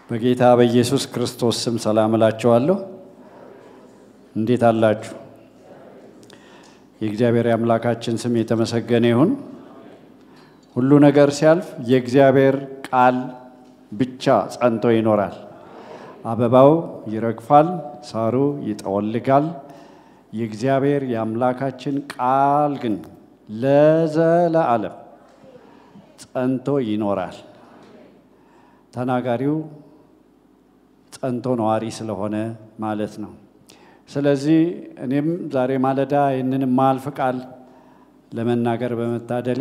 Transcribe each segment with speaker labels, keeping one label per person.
Speaker 1: በጌታ በኢየሱስ ክርስቶስ ስም ሰላም እላችኋለሁ። እንዴት አላችሁ? የእግዚአብሔር የአምላካችን ስም የተመሰገነ ይሁን። ሁሉ ነገር ሲያልፍ የእግዚአብሔር ቃል ብቻ ጸንቶ ይኖራል። አበባው ይረግፋል፣ ሳሩ ይጠወልጋል። የእግዚአብሔር የአምላካችን ቃል ግን ለዘለዓለም ጸንቶ ይኖራል። ተናጋሪው ጸንቶ ነዋሪ ስለሆነ ማለት ነው። ስለዚህ እኔም ዛሬ ማለዳ ይህንን ማልፍ ቃል ለመናገር በመታደሌ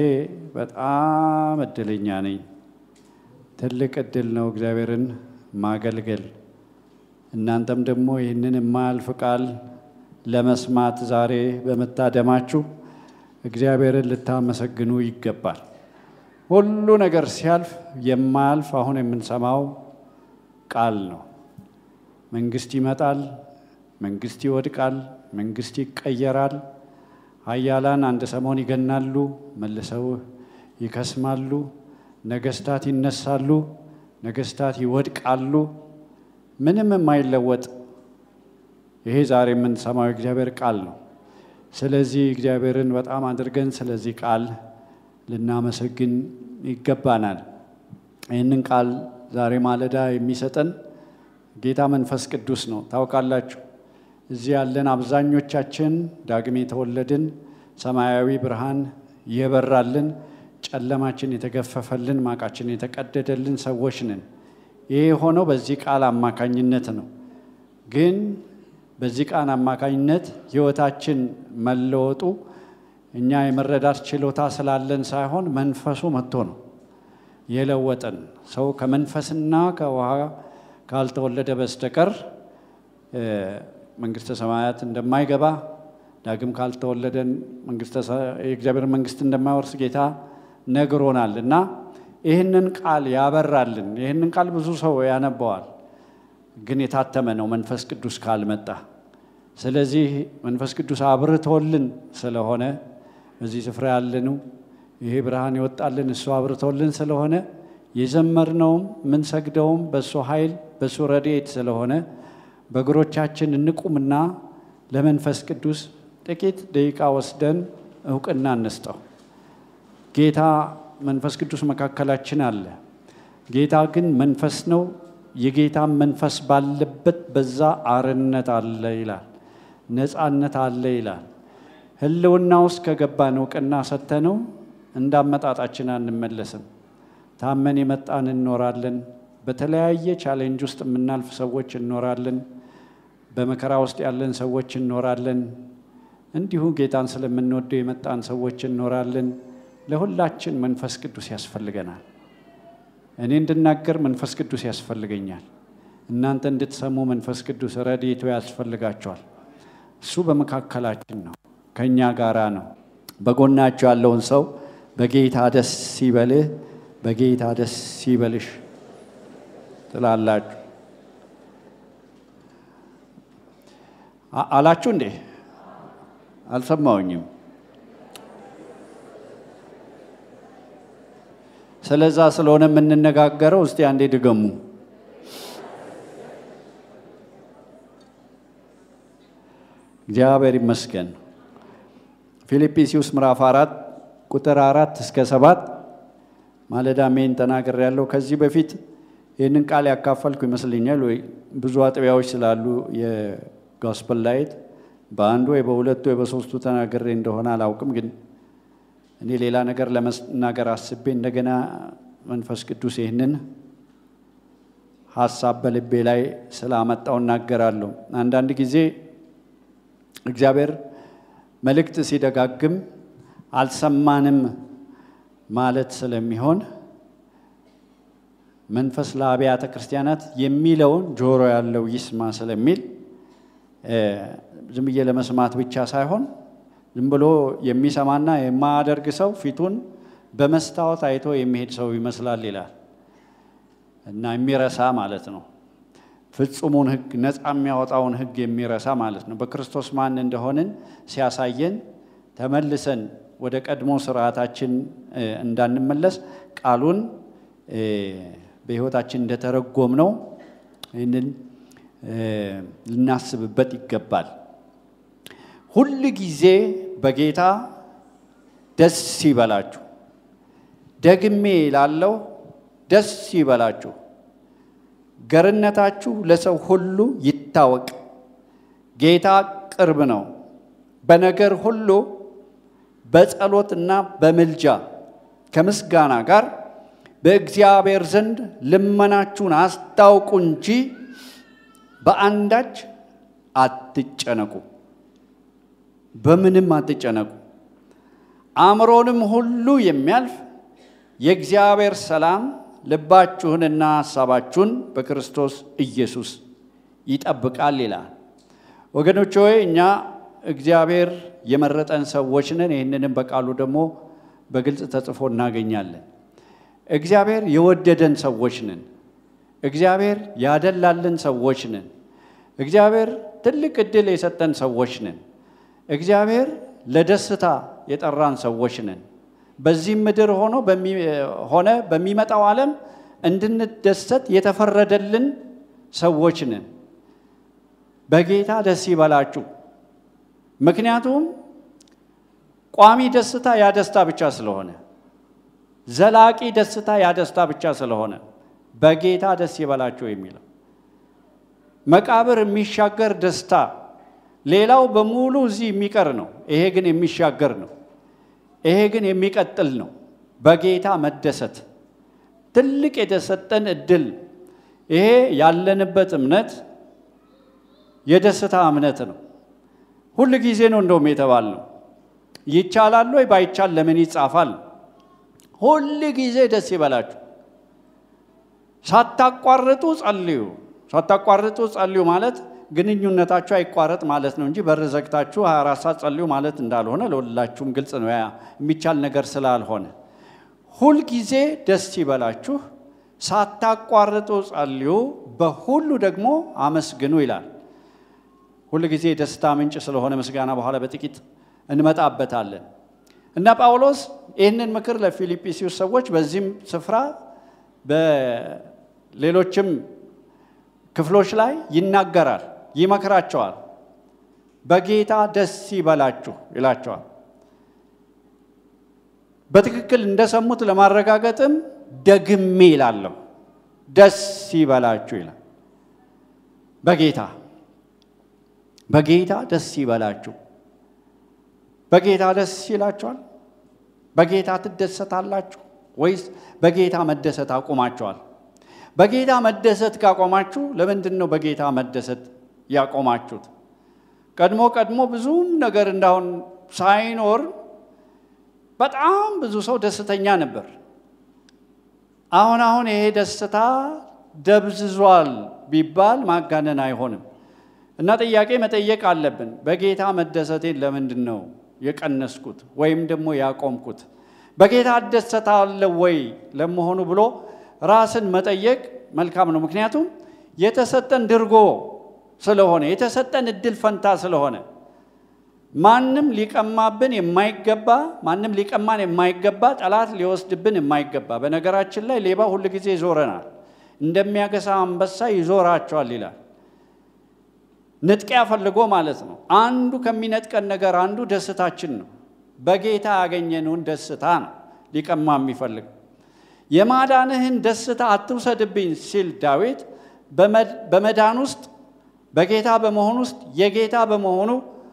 Speaker 1: በጣም እድለኛ ነኝ። ትልቅ እድል ነው እግዚአብሔርን ማገልገል። እናንተም ደግሞ ይህንን የማያልፍ ቃል ለመስማት ዛሬ በመታደማችሁ እግዚአብሔርን ልታመሰግኑ ይገባል። ሁሉ ነገር ሲያልፍ የማያልፍ አሁን የምንሰማው ቃል ነው። መንግስት ይመጣል፣ መንግስት ይወድቃል፣ መንግስት ይቀየራል። ኃያላን አንድ ሰሞን ይገናሉ፣ መልሰው ይከስማሉ። ነገስታት ይነሳሉ፣ ነገስታት ይወድቃሉ። ምንም የማይለወጥ ይሄ ዛሬ የምንሰማው የእግዚአብሔር ቃል ነው። ስለዚህ እግዚአብሔርን በጣም አድርገን ስለዚህ ቃል ልናመሰግን ይገባናል። ይህንን ቃል ዛሬ ማለዳ የሚሰጠን ጌታ መንፈስ ቅዱስ ነው። ታውቃላችሁ እዚህ ያለን አብዛኞቻችን ዳግም የተወለድን ሰማያዊ ብርሃን የበራልን ጨለማችን የተገፈፈልን ማቃችን የተቀደደልን ሰዎች ነን። ይህ የሆነው በዚህ ቃል አማካኝነት ነው። ግን በዚህ ቃል አማካኝነት ሕይወታችን መለወጡ እኛ የመረዳት ችሎታ ስላለን ሳይሆን መንፈሱ መጥቶ ነው የለወጠን። ሰው ከመንፈስና ከውሃ ካልተወለደ በስተቀር መንግስተ ሰማያት እንደማይገባ ዳግም ካልተወለደን የእግዚአብሔር መንግስት እንደማይወርስ ጌታ ነግሮናል እና ይህንን ቃል ያበራልን። ይህንን ቃል ብዙ ሰው ያነበዋል፣ ግን የታተመ ነው መንፈስ ቅዱስ ካልመጣ። ስለዚህ መንፈስ ቅዱስ አብርቶልን ስለሆነ በዚህ ስፍራ ያለነው ይሄ ብርሃን ይወጣልን እሱ አብርቶልን ስለሆነ የዘመርነውም ምንሰግደውም በእሱ ኃይል በእሱ ረድኤት ስለሆነ በእግሮቻችን እንቁምና ለመንፈስ ቅዱስ ጥቂት ደቂቃ ወስደን እውቅና እንስጠው። ጌታ መንፈስ ቅዱስ መካከላችን አለ። ጌታ ግን መንፈስ ነው። የጌታ መንፈስ ባለበት በዛ አርነት አለ ይላል፣ ነፃነት አለ ይላል። ህልውና ውስጥ ከገባን እውቅና ሰተነው እንዳመጣጣችን አንመለስም። ታመን የመጣን እንኖራለን። በተለያየ ቻሌንጅ ውስጥ የምናልፍ ሰዎች እንኖራለን። በመከራ ውስጥ ያለን ሰዎች እንኖራለን። እንዲሁ ጌታን ስለምንወደው የመጣን ሰዎች እንኖራለን። ለሁላችን መንፈስ ቅዱስ ያስፈልገናል። እኔ እንድናገር መንፈስ ቅዱስ ያስፈልገኛል። እናንተ እንድትሰሙ መንፈስ ቅዱስ ረድኤቱ ያስፈልጋቸዋል። እሱ በመካከላችን ነው፣ ከእኛ ጋራ ነው። በጎናቸው ያለውን ሰው በጌታ ደስ ሲበልህ፣ በጌታ ደስ ሲበልሽ ትላላችሁ አላችሁ እንዴ? አልሰማውኝም። ስለዛ ስለሆነ የምንነጋገረው እስቲ አንዴ ድገሙ። እግዚአብሔር ይመስገን። ፊልጵስዩስ ምዕራፍ አራት ቁጥር አራት እስከ ሰባት ማለዳ ሜን ተናገር ያለው ከዚህ በፊት ይህንን ቃል ያካፈልኩ ይመስለኛል ወይ ብዙ አጥቢያዎች ስላሉ የጎስፐል ላይት በአንዱ ወይ በሁለቱ ወይ በሶስቱ ተናግሬ እንደሆነ አላውቅም። ግን እኔ ሌላ ነገር ለመናገር አስቤ እንደገና መንፈስ ቅዱስ ይህንን ሀሳብ በልቤ ላይ ስላመጣው እናገራለሁ። አንዳንድ ጊዜ እግዚአብሔር መልእክት ሲደጋግም አልሰማንም ማለት ስለሚሆን መንፈስ ለአብያተ ክርስቲያናት የሚለውን ጆሮ ያለው ይስማ ስለሚል ዝም ብዬ ለመስማት ብቻ ሳይሆን ዝም ብሎ የሚሰማና የማያደርግ ሰው ፊቱን በመስታወት አይቶ የሚሄድ ሰው ይመስላል ይላል እና የሚረሳ ማለት ነው። ፍጹሙን ሕግ ነፃ የሚያወጣውን ሕግ የሚረሳ ማለት ነው። በክርስቶስ ማን እንደሆንን ሲያሳየን ተመልሰን ወደ ቀድሞ ስርዓታችን እንዳንመለስ ቃሉን በሕይወታችን እንደተረጎም ነው ይህንን ልናስብበት ይገባል። ሁል ጊዜ በጌታ ደስ ይበላችሁ። ደግሜ ላለው ደስ ይበላችሁ። ገርነታችሁ ለሰው ሁሉ ይታወቅ። ጌታ ቅርብ ነው። በነገር ሁሉ በጸሎትና በምልጃ ከምስጋና ጋር በእግዚአብሔር ዘንድ ልመናችሁን አስታውቁ እንጂ በአንዳች አትጨነቁ። በምንም አትጨነቁ። አእምሮንም ሁሉ የሚያልፍ የእግዚአብሔር ሰላም ልባችሁንና ሐሳባችሁን በክርስቶስ ኢየሱስ ይጠብቃል ይላል። ወገኖች ሆይ እኛ እግዚአብሔር የመረጠን ሰዎች ነን። ይህንንም በቃሉ ደግሞ በግልጽ ተጽፎ እናገኛለን። እግዚአብሔር የወደደን ሰዎች ነን። እግዚአብሔር ያደላልን ሰዎች ነን። እግዚአብሔር ትልቅ ዕድል የሰጠን ሰዎች ነን። እግዚአብሔር ለደስታ የጠራን ሰዎች ነን። በዚህም ምድር ሆኖ ሆነ በሚመጣው ዓለም እንድንደሰት የተፈረደልን ሰዎች ነን። በጌታ ደስ ይበላችሁ። ምክንያቱም ቋሚ ደስታ ያ ደስታ ብቻ ስለሆነ፣ ዘላቂ ደስታ ያ ደስታ ብቻ ስለሆነ በጌታ ደስ ይበላችሁ የሚለው መቃብር የሚሻገር ደስታ፣ ሌላው በሙሉ እዚህ የሚቀር ነው። ይሄ ግን የሚሻገር ነው። ይሄ ግን የሚቀጥል ነው። በጌታ መደሰት ትልቅ የተሰጠን እድል። ይሄ ያለንበት እምነት የደስታ እምነት ነው። ሁል ጊዜ ነው እንደውም የተባል ነው። ይቻላል ወይ? ባይቻል ለምን ይጻፋል? ሁል ጊዜ ደስ ይበላችሁ፣ ሳታቋርጡ ጸልዩ። ሳታቋርጡ ጸልዩ ማለት ግንኙነታችሁ አይቋረጥ ማለት ነው እንጂ በር ዘግታችሁ 24 ሰዓት ጸልዩ ማለት እንዳልሆነ ለሁላችሁም ግልጽ ነው። ያ የሚቻል ነገር ስላልሆነ ሁልጊዜ ደስ ይበላችሁ፣ ሳታቋርጡ ጸልዩ፣ በሁሉ ደግሞ አመስግኑ ይላል። ሁልጊዜ የደስታ ምንጭ ስለሆነ ምስጋና በኋላ በጥቂት እንመጣበታለን እና ጳውሎስ ይህንን ምክር ለፊልጵስዩስ ሰዎች በዚህም ስፍራ በሌሎችም ክፍሎች ላይ ይናገራል፣ ይመክራቸዋል። በጌታ ደስ ይበላችሁ ይላቸዋል። በትክክል እንደሰሙት ለማረጋገጥም ደግሜ ይላለሁ፣ ደስ ይበላችሁ ይላል። በጌታ በጌታ ደስ ይበላችሁ። በጌታ ደስ ይላችኋል? በጌታ ትደሰታላችሁ ወይስ በጌታ መደሰት አቁማችኋል? በጌታ መደሰት ካቆማችሁ ለምንድን ነው በጌታ መደሰት ያቆማችሁት? ቀድሞ ቀድሞ ብዙም ነገር እንዳሁን ሳይኖር በጣም ብዙ ሰው ደስተኛ ነበር። አሁን አሁን ይሄ ደስታ ደብዝዟል ቢባል ማጋነን አይሆንም እና ጥያቄ መጠየቅ አለብን። በጌታ መደሰቴን ለምንድን ነው የቀነስኩት ወይም ደግሞ ያቆምኩት? በጌታ እደሰታለሁ ወይ ለመሆኑ ብሎ ራስን መጠየቅ መልካም ነው። ምክንያቱም የተሰጠን ድርጎ ስለሆነ የተሰጠን እድል ፈንታ ስለሆነ ማንም ሊቀማብን የማይገባ ማንም ሊቀማን የማይገባ ጠላት ሊወስድብን የማይገባ በነገራችን ላይ ሌባ ሁል ጊዜ ይዞረናል፣ እንደሚያገሳ አንበሳ ይዞራቸዋል ይላል። ንጥቂያ ፈልጎ ማለት ነው። አንዱ ከሚነጥቀን ነገር አንዱ ደስታችን ነው። በጌታ ያገኘነውን ደስታ ነው ሊቀማ የሚፈልግ የማዳንህን ደስታ አትውሰድብኝ ሲል ዳዊት በመዳን ውስጥ በጌታ በመሆን ውስጥ የጌታ በመሆኑ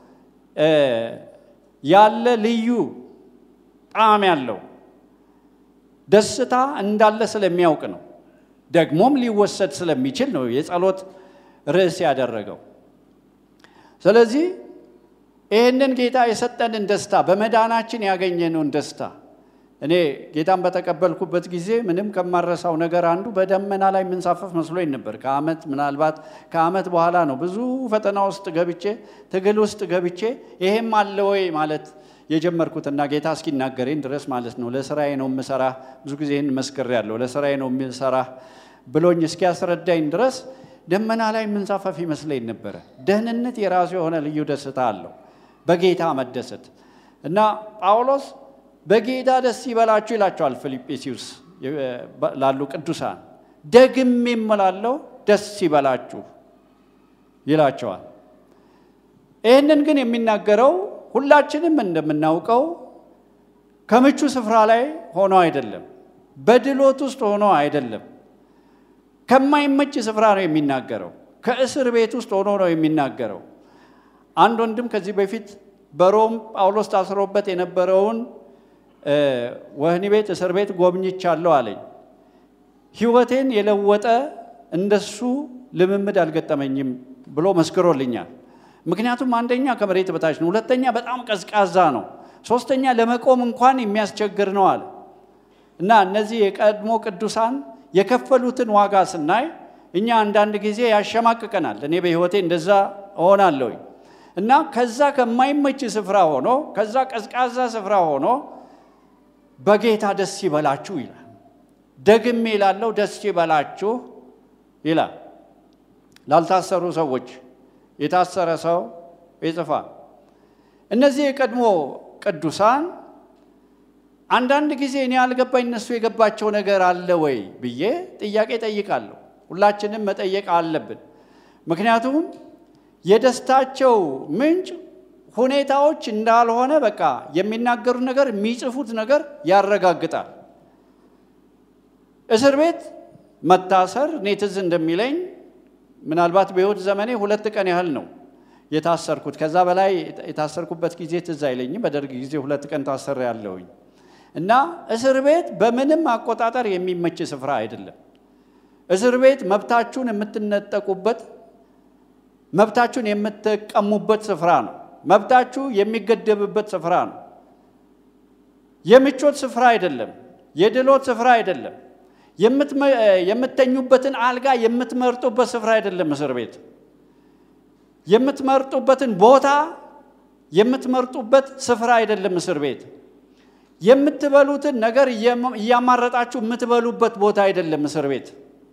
Speaker 1: ያለ ልዩ ጣዕም ያለው ደስታ እንዳለ ስለሚያውቅ ነው። ደግሞም ሊወሰድ ስለሚችል ነው የጸሎት ርዕስ ያደረገው። ስለዚህ ይህንን ጌታ የሰጠንን ደስታ በመዳናችን ያገኘነውን ደስታ እኔ ጌታን በተቀበልኩበት ጊዜ ምንም ከማረሳው ነገር አንዱ በደመና ላይ የምንሳፈፍ መስሎኝ ነበር። ከዓመት ምናልባት ከዓመት በኋላ ነው ብዙ ፈተና ውስጥ ገብቼ ትግል ውስጥ ገብቼ ይሄም አለ ወይ ማለት የጀመርኩትና ጌታ እስኪናገረኝ ድረስ ማለት ነው። ለስራዬ ነው የምሰራ፣ ብዙ ጊዜ ይህን መስክሬያለሁ። ለስራዬ ነው የምሰራ ብሎኝ እስኪያስረዳኝ ድረስ ደመና ላይ የምንሳፈፍ ይመስለኝ ነበረ። ደህንነት የራሱ የሆነ ልዩ ደስታ አለው፣ በጌታ መደሰት እና ጳውሎስ በጌታ ደስ ይበላችሁ ይላቸዋል ፊልጵስዩስ ላሉ ቅዱሳን። ደግሜ እምላለሁ ደስ ይበላችሁ ይላቸዋል። ይህንን ግን የሚናገረው ሁላችንም እንደምናውቀው ከምቹ ስፍራ ላይ ሆኖ አይደለም፣ በድሎት ውስጥ ሆኖ አይደለም። ከማይመች ስፍራ ነው የሚናገረው። ከእስር ቤት ውስጥ ሆኖ ነው የሚናገረው። አንድ ወንድም ከዚህ በፊት በሮም ጳውሎስ ታስሮበት የነበረውን ወህኒ ቤት፣ እስር ቤት ጎብኝቻለሁ አለኝ። ሕይወቴን የለወጠ እንደሱ ልምምድ አልገጠመኝም ብሎ መስክሮልኛል። ምክንያቱም አንደኛ ከመሬት በታች ነው፣ ሁለተኛ በጣም ቀዝቃዛ ነው፣ ሶስተኛ ለመቆም እንኳን የሚያስቸግር ነው አለ እና እነዚህ የቀድሞ ቅዱሳን የከፈሉትን ዋጋ ስናይ እኛ አንዳንድ ጊዜ ያሸማቅቀናል። እኔ በሕይወቴ እንደዛ እሆናለሁኝ እና ከዛ ከማይመች ስፍራ ሆኖ ከዛ ቀዝቃዛ ስፍራ ሆኖ በጌታ ደስ ይበላችሁ ይላል። ደግሜ ላለው ደስ ይበላችሁ ይላል። ላልታሰሩ ሰዎች የታሰረ ሰው ይጽፋል። እነዚህ የቀድሞ ቅዱሳን አንዳንድ ጊዜ እኔ ያልገባኝ እነሱ የገባቸው ነገር አለ ወይ ብዬ ጥያቄ ጠይቃለሁ። ሁላችንም መጠየቅ አለብን። ምክንያቱም የደስታቸው ምንጭ ሁኔታዎች እንዳልሆነ በቃ የሚናገሩት ነገር የሚጽፉት ነገር ያረጋግጣል። እስር ቤት መታሰር እኔ ትዝ እንደሚለኝ ምናልባት በሕይወት ዘመኔ ሁለት ቀን ያህል ነው የታሰርኩት። ከዛ በላይ የታሰርኩበት ጊዜ ትዝ አይለኝም። በደርግ ጊዜ ሁለት ቀን ታሰር ያለውኝ እና እስር ቤት በምንም አቆጣጠር የሚመች ስፍራ አይደለም። እስር ቤት መብታችሁን የምትነጠቁበት፣ መብታችሁን የምትቀሙበት ስፍራ ነው። መብታችሁ የሚገደብበት ስፍራ ነው። የምቾት ስፍራ አይደለም። የድሎት ስፍራ አይደለም። የምተኙበትን አልጋ የምትመርጡበት ስፍራ አይደለም። እስር ቤት የምትመርጡበትን ቦታ የምትመርጡበት ስፍራ አይደለም። እስር ቤት የምትበሉትን ነገር እያማረጣችሁ የምትበሉበት ቦታ አይደለም። እስር ቤት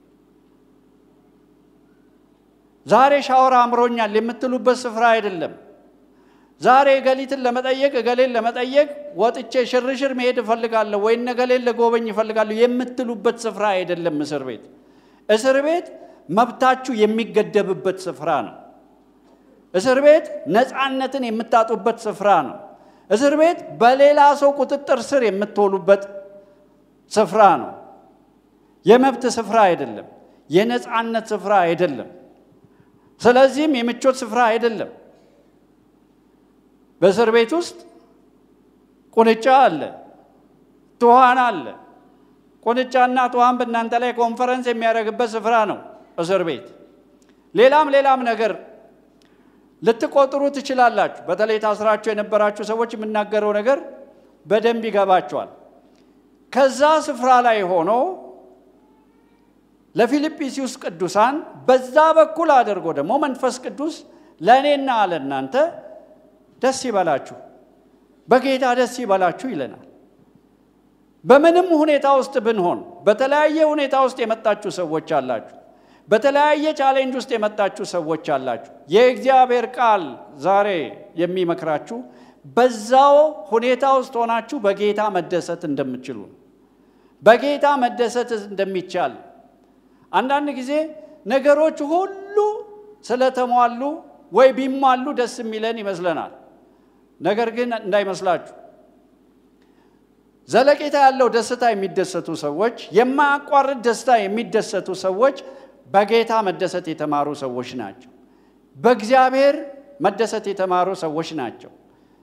Speaker 1: ዛሬ ሻወር አምሮኛል የምትሉበት ስፍራ አይደለም። ዛሬ እገሊትን ለመጠየቅ እገሌን ለመጠየቅ ወጥቼ ሽርሽር መሄድ እፈልጋለሁ ወይ እገሌን ለጎበኝ እፈልጋለሁ የምትሉበት ስፍራ አይደለም። እስር ቤት እስር ቤት መብታችሁ የሚገደብበት ስፍራ ነው። እስር ቤት ነፃነትን የምታጡበት ስፍራ ነው። እስር ቤት በሌላ ሰው ቁጥጥር ስር የምትውሉበት ስፍራ ነው። የመብት ስፍራ አይደለም። የነፃነት ስፍራ አይደለም። ስለዚህም የምቾት ስፍራ አይደለም። በእስር ቤት ውስጥ ቁንጫ አለ፣ ትኋን አለ። ቁንጫና ትኋን በእናንተ ላይ ኮንፈረንስ የሚያደርግበት ስፍራ ነው እስር ቤት። ሌላም ሌላም ነገር ልትቆጥሩ ትችላላችሁ። በተለይ ታስራችሁ የነበራችሁ ሰዎች የምናገረው ነገር በደንብ ይገባቸዋል። ከዛ ስፍራ ላይ ሆኖ ለፊልጵስዩስ ቅዱሳን በዛ በኩል አድርጎ ደግሞ መንፈስ ቅዱስ ለእኔና ለእናንተ ደስ ይበላችሁ፣ በጌታ ደስ ይበላችሁ ይለናል። በምንም ሁኔታ ውስጥ ብንሆን፣ በተለያየ ሁኔታ ውስጥ የመጣችሁ ሰዎች አላችሁ። በተለያየ ቻሌንጅ ውስጥ የመጣችሁ ሰዎች አላችሁ። የእግዚአብሔር ቃል ዛሬ የሚመክራችሁ በዛው ሁኔታ ውስጥ ሆናችሁ በጌታ መደሰት እንደምትችሉ ነው። በጌታ መደሰት እንደሚቻል አንዳንድ ጊዜ ነገሮች ሁሉ ስለተሟሉ ወይ ቢሟሉ ደስ የሚለን ይመስለናል። ነገር ግን እንዳይመስላችሁ ዘለቄታ ያለው ደስታ የሚደሰቱ ሰዎች፣ የማያቋርጥ ደስታ የሚደሰቱ ሰዎች በጌታ መደሰት የተማሩ ሰዎች ናቸው። በእግዚአብሔር መደሰት የተማሩ ሰዎች ናቸው።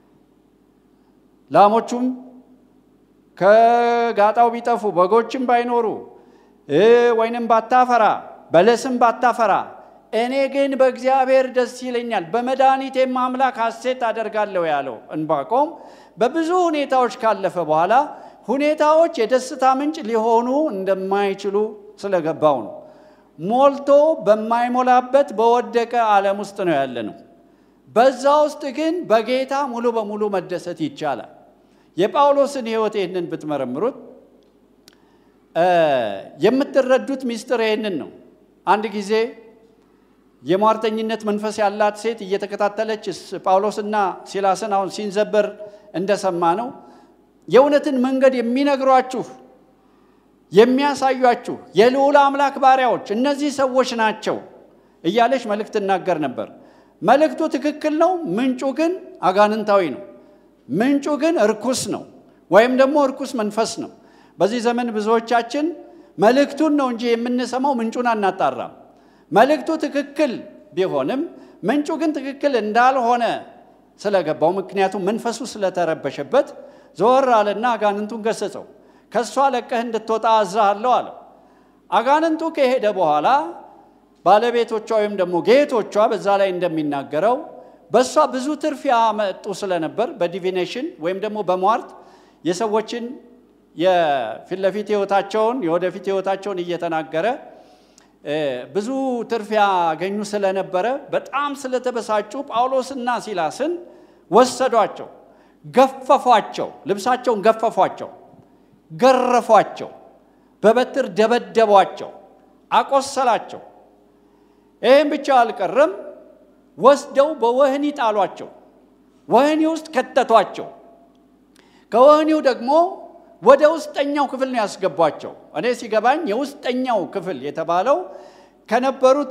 Speaker 1: ላሞቹም ከጋጣው ቢጠፉ በጎችም ባይኖሩ ወይንም ባታፈራ በለስም ባታፈራ እኔ ግን በእግዚአብሔር ደስ ይለኛል፣ በመድኃኒቴም አምላክ ሐሴት አደርጋለሁ ያለው እንባቆም በብዙ ሁኔታዎች ካለፈ በኋላ ሁኔታዎች የደስታ ምንጭ ሊሆኑ እንደማይችሉ ስለገባው ነው። ሞልቶ በማይሞላበት በወደቀ ዓለም ውስጥ ነው ያለ ነው። በዛ ውስጥ ግን በጌታ ሙሉ በሙሉ መደሰት ይቻላል። የጳውሎስን ሕይወት ይህንን ብትመረምሩት የምትረዱት ሚስጥር ይህንን ነው። አንድ ጊዜ የሟርተኝነት መንፈስ ያላት ሴት እየተከታተለች ጳውሎስና ሲላስን አሁን ሲንዘበር እንደሰማ ነው የእውነትን መንገድ የሚነግሯችሁ የሚያሳዩአችሁ የልዑል አምላክ ባሪያዎች እነዚህ ሰዎች ናቸው እያለች መልእክት ትናገር ነበር። መልእክቱ ትክክል ነው። ምንጩ ግን አጋንንታዊ ነው። ምንጩ ግን እርኩስ ነው፣ ወይም ደግሞ እርኩስ መንፈስ ነው። በዚህ ዘመን ብዙዎቻችን መልእክቱን ነው እንጂ የምንሰማው ምንጩን አናጣራም። መልእክቱ ትክክል ቢሆንም ምንጩ ግን ትክክል እንዳልሆነ ስለገባው፣ ምክንያቱም መንፈሱ ስለተረበሸበት ዘወር አለና አጋንንቱን ገሰጸው። ከእሷ ለቀህ እንድትወጣ አዝሃለሁ አለው። አጋንንቱ ከሄደ በኋላ ባለቤቶቿ ወይም ደግሞ ጌቶቿ በዛ ላይ እንደሚናገረው በእሷ ብዙ ትርፍ ያመጡ ስለነበር በዲቪኔሽን ወይም ደግሞ በሟርት የሰዎችን የፊት ለፊት ህይወታቸውን የወደፊት ህይወታቸውን እየተናገረ ብዙ ትርፍ ያገኙ ስለነበረ በጣም ስለተበሳጩ ጳውሎስና ሲላስን ወሰዷቸው፣ ገፈፏቸው፣ ልብሳቸውን ገፈፏቸው፣ ገረፏቸው፣ በበትር ደበደቧቸው፣ አቆሰላቸው። ይህም ብቻ አልቀረም፣ ወስደው በወህኒ ጣሏቸው፣ ወህኒ ውስጥ ከተቷቸው። ከወህኒው ደግሞ ወደ ውስጠኛው ክፍል ነው ያስገቧቸው። እኔ ሲገባኝ የውስጠኛው ክፍል የተባለው ከነበሩት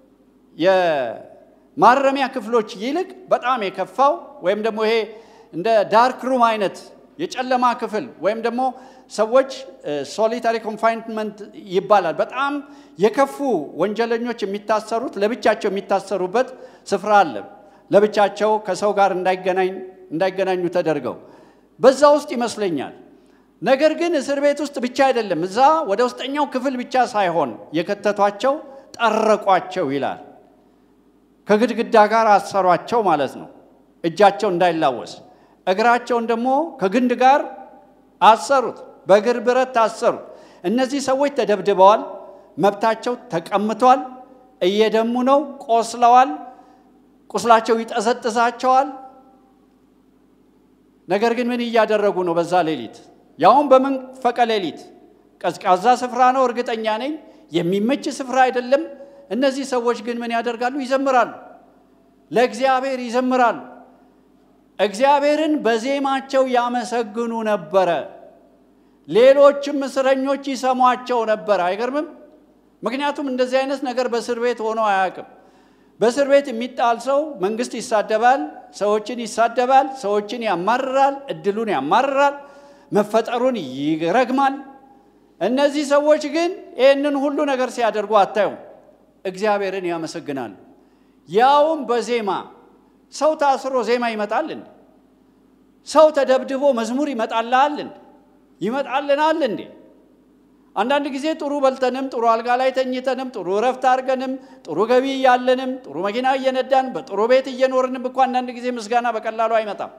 Speaker 1: የማረሚያ ክፍሎች ይልቅ በጣም የከፋው ወይም ደግሞ ይሄ እንደ ዳርክ ሩም አይነት የጨለማ ክፍል ወይም ደግሞ ሰዎች ሶሊታሪ ኮንፋይንመንት ይባላል። በጣም የከፉ ወንጀለኞች የሚታሰሩት ለብቻቸው የሚታሰሩበት ስፍራ አለ። ለብቻቸው ከሰው ጋር እንዳይገናኙ ተደርገው በዛ ውስጥ ይመስለኛል። ነገር ግን እስር ቤት ውስጥ ብቻ አይደለም፣ እዛ ወደ ውስጠኛው ክፍል ብቻ ሳይሆን የከተቷቸው ጠረቋቸው ይላል። ከግድግዳ ጋር አሰሯቸው ማለት ነው፣ እጃቸው እንዳይላወስ። እግራቸውን ደግሞ ከግንድ ጋር አሰሩት፣ በእግር ብረት ታሰሩ። እነዚህ ሰዎች ተደብድበዋል፣ መብታቸው ተቀምቷል፣ እየደሙ ነው፣ ቆስለዋል፣ ቁስላቸው ይጠዘጥዛቸዋል። ነገር ግን ምን እያደረጉ ነው? በዛ ሌሊት ያውም በመንፈቀ ሌሊት ቀዝቃዛ ስፍራ ነው፣ እርግጠኛ ነኝ። የሚመች ስፍራ አይደለም። እነዚህ ሰዎች ግን ምን ያደርጋሉ? ይዘምራሉ፣ ለእግዚአብሔር ይዘምራሉ። እግዚአብሔርን በዜማቸው ያመሰግኑ ነበረ። ሌሎችም እስረኞች ይሰሟቸው ነበር። አይገርምም? ምክንያቱም እንደዚህ አይነት ነገር በእስር ቤት ሆኖ አያውቅም። በእስር ቤት የሚጣል ሰው መንግስት ይሳደባል፣ ሰዎችን ይሳደባል፣ ሰዎችን ያማርራል፣ እድሉን ያማርራል፣ መፈጠሩን ይረግማል። እነዚህ ሰዎች ግን ይህንን ሁሉ ነገር ሲያደርጉ አታዩም። እግዚአብሔርን ያመሰግናሉ፣ ያውም በዜማ ሰው ታስሮ ዜማ ይመጣል እንዴ? ሰው ተደብድቦ መዝሙር ይመጣልሃል እንዴ? ይመጣልናል እንዴ? አንዳንድ ጊዜ ጥሩ በልተንም ጥሩ አልጋ ላይ ተኝተንም ጥሩ እረፍት አድርገንም ጥሩ ገቢ እያለንም ጥሩ መኪና እየነዳን በጥሩ ቤት እየኖርንም እኮ አንዳንድ ጊዜ ምስጋና በቀላሉ አይመጣም።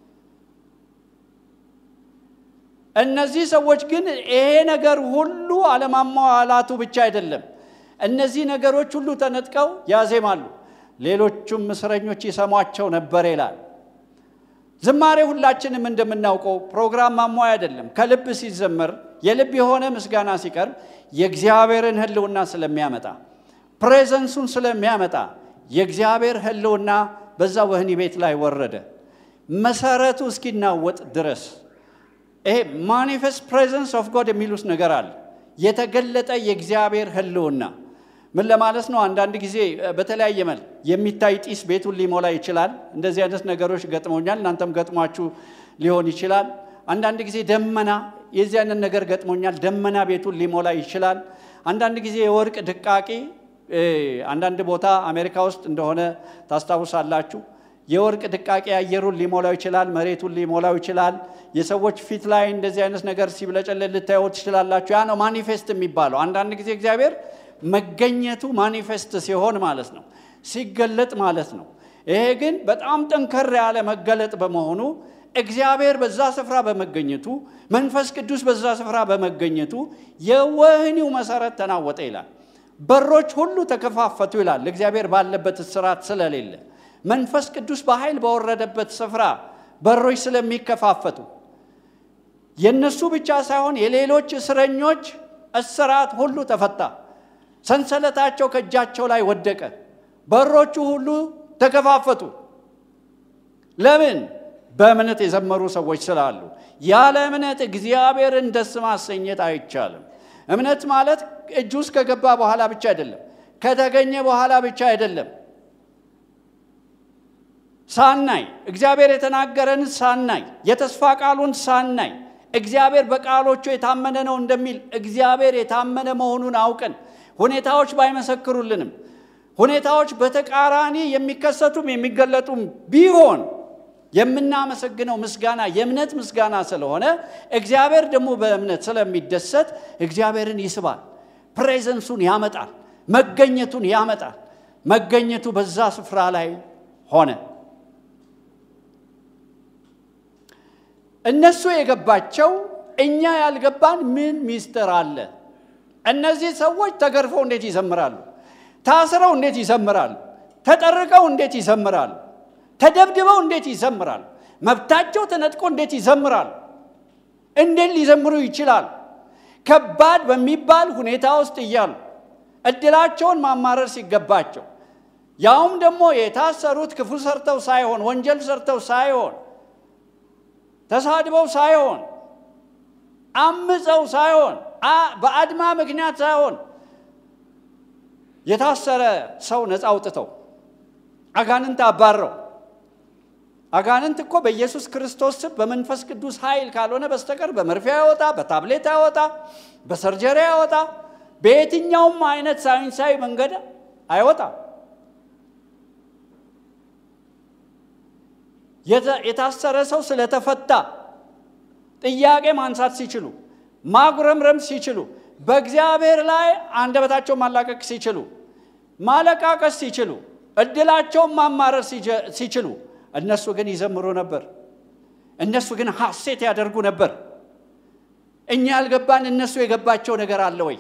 Speaker 1: እነዚህ ሰዎች ግን ይሄ ነገር ሁሉ አለማሟላቱ ብቻ አይደለም፣ እነዚህ ነገሮች ሁሉ ተነጥቀው ያዜማሉ። ሌሎቹም እስረኞች ይሰሟቸው ነበር ይላል። ዝማሬ ሁላችንም እንደምናውቀው ፕሮግራም ማሟያ አይደለም። ከልብ ሲዘመር የልብ የሆነ ምስጋና ሲቀርብ የእግዚአብሔርን ሕልውና ስለሚያመጣ ፕሬዘንሱን ስለሚያመጣ የእግዚአብሔር ሕልውና በዛ ወህኒ ቤት ላይ ወረደ መሰረቱ እስኪናወጥ ድረስ። ይሄ ማኒፌስት ፕሬዘንስ ኦፍ ጎድ የሚሉት ነገር አለ። የተገለጠ የእግዚአብሔር ሕልውና ምን ለማለት ነው? አንዳንድ ጊዜ በተለያየ መልክ የሚታይ ጢስ ቤቱን ሊሞላ ይችላል። እንደዚህ አይነት ነገሮች ገጥሞኛል። እናንተም ገጥሟችሁ ሊሆን ይችላል። አንዳንድ ጊዜ ደመና፣ የዚህ አይነት ነገር ገጥሞኛል። ደመና ቤቱን ሊሞላ ይችላል። አንዳንድ ጊዜ የወርቅ ድቃቂ፣ አንዳንድ ቦታ አሜሪካ ውስጥ እንደሆነ ታስታውሳላችሁ። የወርቅ ድቃቂ አየሩን ሊሞላው ይችላል። መሬቱን ሊሞላው ይችላል። የሰዎች ፊት ላይ እንደዚህ አይነት ነገር ሲብለጨለል ልታዩ ትችላላችሁ። ያ ነው ማኒፌስት የሚባለው። አንዳንድ ጊዜ እግዚአብሔር መገኘቱ ማኒፌስት ሲሆን ማለት ነው፣ ሲገለጥ ማለት ነው። ይሄ ግን በጣም ጠንከር ያለ መገለጥ በመሆኑ እግዚአብሔር በዛ ስፍራ በመገኘቱ መንፈስ ቅዱስ በዛ ስፍራ በመገኘቱ የወህኒው መሰረት ተናወጠ ይላል። በሮች ሁሉ ተከፋፈቱ ይላል። እግዚአብሔር ባለበት እስራት ስለሌለ መንፈስ ቅዱስ በኃይል በወረደበት ስፍራ በሮች ስለሚከፋፈቱ የእነሱ ብቻ ሳይሆን የሌሎች እስረኞች እስራት ሁሉ ተፈታ። ሰንሰለታቸው ከእጃቸው ላይ ወደቀ። በሮቹ ሁሉ ተከፋፈቱ። ለምን? በእምነት የዘመሩ ሰዎች ስላሉ። ያለ እምነት እግዚአብሔርን ደስ ማሰኘት አይቻልም። እምነት ማለት እጅ ውስጥ ከገባ በኋላ ብቻ አይደለም፣ ከተገኘ በኋላ ብቻ አይደለም። ሳናይ እግዚአብሔር የተናገረን ሳናይ የተስፋ ቃሉን ሳናይ እግዚአብሔር በቃሎቹ የታመነ ነው እንደሚል እግዚአብሔር የታመነ መሆኑን አውቀን ሁኔታዎች ባይመሰክሩልንም ሁኔታዎች በተቃራኒ የሚከሰቱም የሚገለጡም ቢሆን የምናመሰግነው ምስጋና የእምነት ምስጋና ስለሆነ እግዚአብሔር ደግሞ በእምነት ስለሚደሰት እግዚአብሔርን ይስባል። ፕሬዘንሱን ያመጣል። መገኘቱን ያመጣል። መገኘቱ በዛ ስፍራ ላይ ሆነ። እነሱ የገባቸው እኛ ያልገባን ምን ሚስጥር አለ? እነዚህ ሰዎች ተገርፈው እንዴት ይዘምራሉ? ታስረው እንዴት ይዘምራሉ? ተጠርቀው እንዴት ይዘምራሉ? ተደብድበው እንዴት ይዘምራሉ? መብታቸው ተነጥቆ እንዴት ይዘምራሉ? እንዴት ሊዘምሩ ይችላል? ከባድ በሚባል ሁኔታ ውስጥ እያሉ እድላቸውን ማማረር ሲገባቸው ያውም ደግሞ የታሰሩት ክፉ ሰርተው ሳይሆን ወንጀል ሰርተው ሳይሆን ተሳድበው ሳይሆን አምፀው ሳይሆን በአድማ ምክንያት ሳይሆን የታሰረ ሰው ነፃ አውጥተው አጋንንት አባረው። አጋንንት እኮ በኢየሱስ ክርስቶስ ስም በመንፈስ ቅዱስ ኃይል ካልሆነ በስተቀር በመርፌ አይወጣ፣ በታብሌት አይወጣ፣ በሰርጀሪ አይወጣ፣ በየትኛውም አይነት ሳይንሳዊ መንገድ አይወጣም። የታሰረ ሰው ስለተፈታ ጥያቄ ማንሳት ሲችሉ ማጉረምረም ሲችሉ በእግዚአብሔር ላይ አንደበታቸውን ማላቀቅ ሲችሉ ማለቃቀስ ሲችሉ እድላቸውን ማማረር ሲችሉ እነሱ ግን ይዘምሩ ነበር። እነሱ ግን ሐሴት ያደርጉ ነበር። እኛ ያልገባን እነሱ የገባቸው ነገር አለ ወይ?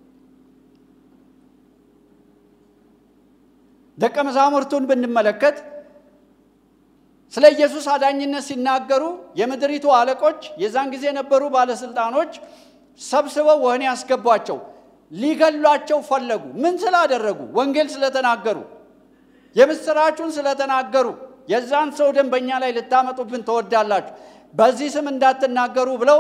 Speaker 1: ደቀ መዛሙርቱን ብንመለከት ስለ ኢየሱስ አዳኝነት ሲናገሩ የምድሪቱ አለቆች የዛን ጊዜ የነበሩ ባለስልጣኖች ሰብስበው ወህኒ ያስገቧቸው። ሊገሏቸው ፈለጉ። ምን ስላደረጉ? ወንጌል ስለተናገሩ፣ የምስራቹን ስለተናገሩ። የዛን ሰው ደም በእኛ ላይ ልታመጡብን ትወዳላችሁ፣ በዚህ ስም እንዳትናገሩ ብለው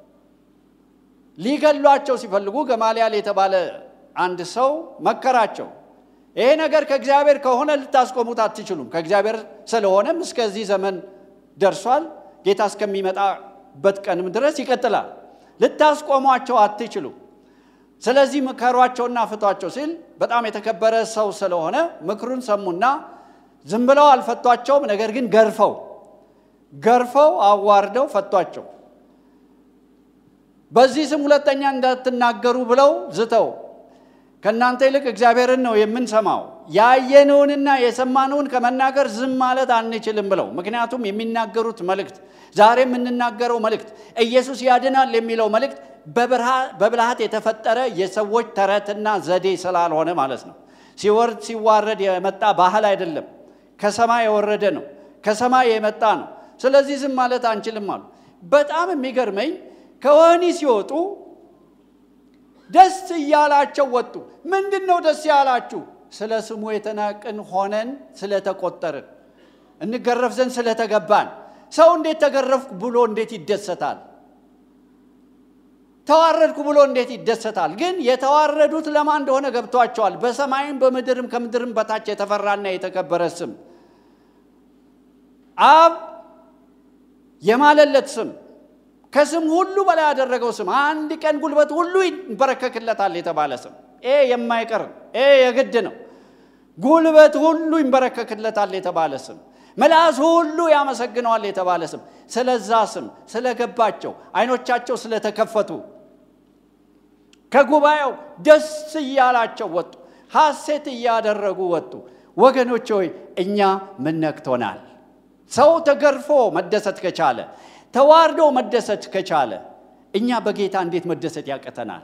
Speaker 1: ሊገሏቸው ሲፈልጉ ገማልያል የተባለ አንድ ሰው መከራቸው። ይሄ ነገር ከእግዚአብሔር ከሆነ ልታስቆሙት አትችሉም። ከእግዚአብሔር ስለሆነም እስከዚህ ዘመን ደርሷል። ጌታ እስከሚመጣበት ቀንም ድረስ ይቀጥላል። ልታስቆሟቸው አትችሉም። ስለዚህ ምከሯቸውና ፍቷቸው ሲል በጣም የተከበረ ሰው ስለሆነ ምክሩን ሰሙና ዝም ብለው አልፈቷቸውም። ነገር ግን ገርፈው ገርፈው አዋርደው ፈቷቸው። በዚህ ስም ሁለተኛ እንዳትናገሩ ብለው ዝተው ከእናንተ ይልቅ እግዚአብሔርን ነው የምንሰማው፣ ያየነውንና የሰማነውን ከመናገር ዝም ማለት አንችልም ብለው ምክንያቱም የሚናገሩት መልእክት ዛሬ የምንናገረው መልእክት ኢየሱስ ያድናል የሚለው መልእክት በብልሃት የተፈጠረ የሰዎች ተረትና ዘዴ ስላልሆነ ማለት ነው። ሲወርድ ሲዋረድ የመጣ ባህል አይደለም። ከሰማይ የወረደ ነው። ከሰማይ የመጣ ነው። ስለዚህ ዝም ማለት አንችልም አሉ። በጣም የሚገርመኝ ከወህኒ ሲወጡ ደስ እያላቸው ወጡ። ምንድን ነው ደስ ያላችሁ? ስለ ስሙ የተናቅን ሆነን ስለተቆጠርን፣ እንገረፍ ዘንድ ስለተገባን። ሰው እንዴት ተገረፍኩ ብሎ እንዴት ይደሰታል? ተዋረድኩ ብሎ እንዴት ይደሰታል? ግን የተዋረዱት ለማን እንደሆነ ገብቷቸዋል። በሰማይም በምድርም ከምድርም በታች የተፈራና የተከበረ ስም አብ የማለለት ስም ከስም ሁሉ በላይ ያደረገው ስም አንድ ቀን ጉልበት ሁሉ ይንበረከክለታል የተባለ ስም ይሄ የማይቀር ይሄ የግድ ነው። ጉልበት ሁሉ ይንበረከክለታል የተባለ ስም ምላስ ሁሉ ያመሰግነዋል የተባለ ስም ስለዛ ስም ስለገባቸው አይኖቻቸው ስለተከፈቱ ከጉባኤው ደስ እያላቸው ወጡ። ሐሴት እያደረጉ ወጡ። ወገኖች ሆይ እኛ ምን ነክቶናል? ሰው ተገርፎ መደሰት ከቻለ ተዋርዶ መደሰት ከቻለ እኛ በጌታ እንዴት መደሰት ያቅተናል?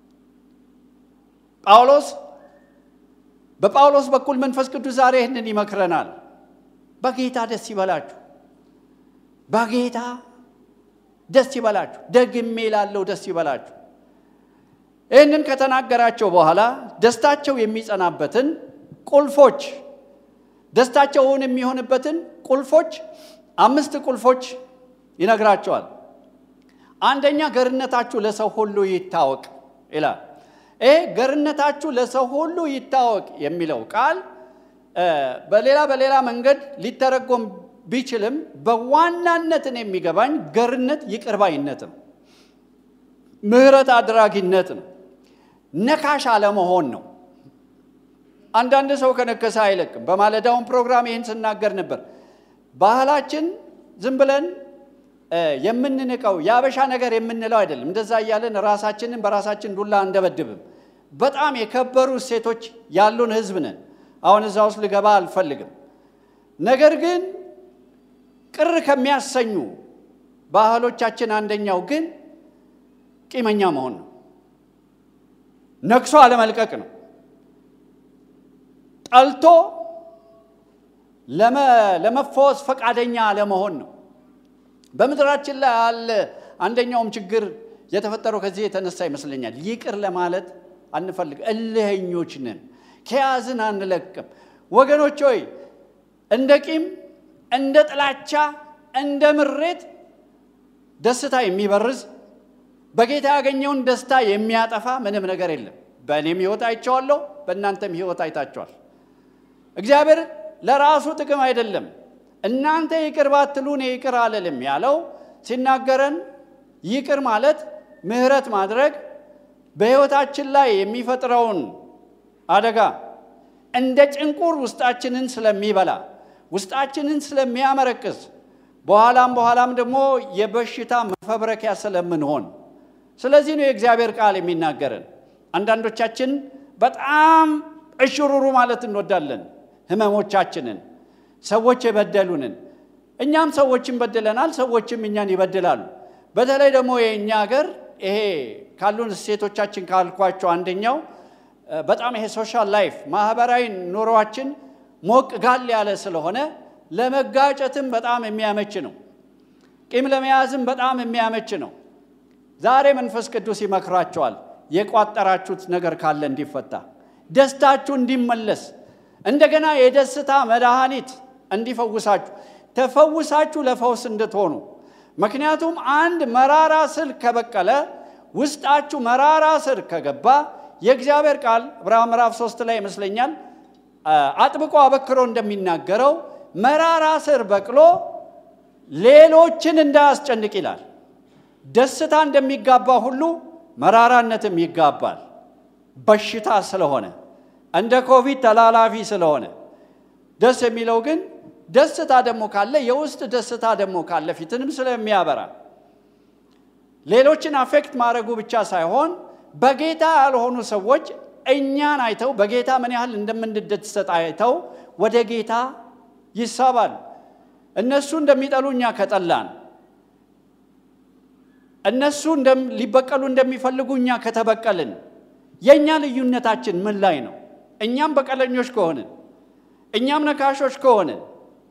Speaker 1: ጳውሎስ በጳውሎስ በኩል መንፈስ ቅዱስ ዛሬ ይህንን ይመክረናል። በጌታ ደስ ይበላችሁ፣ በጌታ ደስ ይበላችሁ፣ ደግሜ ላለው ደስ ይበላችሁ። ይህንን ከተናገራቸው በኋላ ደስታቸው የሚጸናበትን ቁልፎች ደስታቸውን የሚሆንበትን ቁልፎች አምስት ቁልፎች ይነግራቸዋል። አንደኛ ገርነታችሁ ለሰው ሁሉ ይታወቅ። ይላል። ይሄ ገርነታችሁ ለሰው ሁሉ ይታወቅ የሚለው ቃል በሌላ በሌላ መንገድ ሊተረጎም ቢችልም በዋናነትን የሚገባኝ ገርነት ይቅርባይነት ነው፣ ምሕረት አድራጊነት ነው፣ ነካሽ አለመሆን ነው። አንዳንድ ሰው ከነከሰ አይለቅም። በማለዳውን ፕሮግራም ይህን ስናገር ነበር። ባህላችን ዝም ብለን የምንንቀው የአበሻ ነገር የምንለው አይደለም። እንደዛ እያለን ራሳችንን በራሳችን ዱላ እንደበድብም በጣም የከበሩ እሴቶች ያሉን ሕዝብ ነን። አሁን እዛ ውስጥ ልገባ አልፈልግም። ነገር ግን ቅር ከሚያሰኙ ባህሎቻችን አንደኛው ግን ቂመኛ መሆን ነው። ነክሶ አለመልቀቅ ነው። ጠልቶ ለመፈወስ ፈቃደኛ አለመሆን ነው። በምድራችን ላይ ያለ አንደኛውም ችግር የተፈጠረው ከዚህ የተነሳ ይመስለኛል። ይቅር ለማለት አንፈልግ፣ እልህኞች ነን፣ ከያዝን አንለቅም። ወገኖች ሆይ እንደ ቂም፣ እንደ ጥላቻ፣ እንደ ምሬት ደስታ የሚበርዝ በጌታ ያገኘውን ደስታ የሚያጠፋ ምንም ነገር የለም። በእኔም ሕይወት አይቼዋለሁ፣ በእናንተም ሕይወት አይታችኋል። እግዚአብሔር ለራሱ ጥቅም አይደለም እናንተ ይቅር ባትሉ እኔ ይቅር አልልም ያለው ሲናገረን ይቅር ማለት ምሕረት ማድረግ በሕይወታችን ላይ የሚፈጥረውን አደጋ እንደ ጭንቁር ውስጣችንን ስለሚበላ ውስጣችንን ስለሚያመረቅስ በኋላም በኋላም ደግሞ የበሽታ መፈብረኪያ ስለምንሆን ስለዚህ ነው የእግዚአብሔር ቃል የሚናገረን። አንዳንዶቻችን በጣም እሽሩሩ ማለት እንወዳለን ህመሞቻችንን ሰዎች የበደሉንን እኛም ሰዎችን በድለናል፣ ሰዎችም እኛን ይበድላሉ። በተለይ ደግሞ የእኛ ሀገር ይሄ ካሉን እሴቶቻችን ካልኳቸው አንደኛው በጣም ይሄ ሶሻል ላይፍ ማህበራዊ ኑሯችን ሞቅ ጋል ያለ ስለሆነ ለመጋጨትም በጣም የሚያመች ነው። ቂም ለመያዝም በጣም የሚያመች ነው። ዛሬ መንፈስ ቅዱስ ይመክራቸዋል። የቋጠራችሁት ነገር ካለ እንዲፈታ፣ ደስታችሁ እንዲመለስ፣ እንደገና የደስታ መድኃኒት እንዲፈውሳችሁ፣ ተፈውሳችሁ ለፈውስ እንድትሆኑ። ምክንያቱም አንድ መራራ ስር ከበቀለ ውስጣችሁ መራራ ስር ከገባ የእግዚአብሔር ቃል ዕብራውያን ምዕራፍ ሶስት ላይ ይመስለኛል አጥብቆ አበክሮ እንደሚናገረው መራራ ስር በቅሎ ሌሎችን እንዳያስጨንቅ ይላል። ደስታ እንደሚጋባ ሁሉ መራራነትም ይጋባል። በሽታ ስለሆነ እንደ ኮቪድ ተላላፊ ስለሆነ ደስ የሚለው ግን ደስታ ደግሞ ካለ የውስጥ ደስታ ደግሞ ካለ ፊትንም ስለሚያበራ ሌሎችን አፌክት ማድረጉ ብቻ ሳይሆን በጌታ ያልሆኑ ሰዎች እኛን አይተው በጌታ ምን ያህል እንደምንደሰት አይተው ወደ ጌታ ይሳባል። እነሱ እንደሚጠሉ እኛ ከጠላን፣ እነሱ ሊበቀሉ እንደሚፈልጉ እኛ ከተበቀልን፣ የእኛ ልዩነታችን ምን ላይ ነው? እኛም በቀለኞች ከሆንን፣ እኛም ነካሾች ከሆንን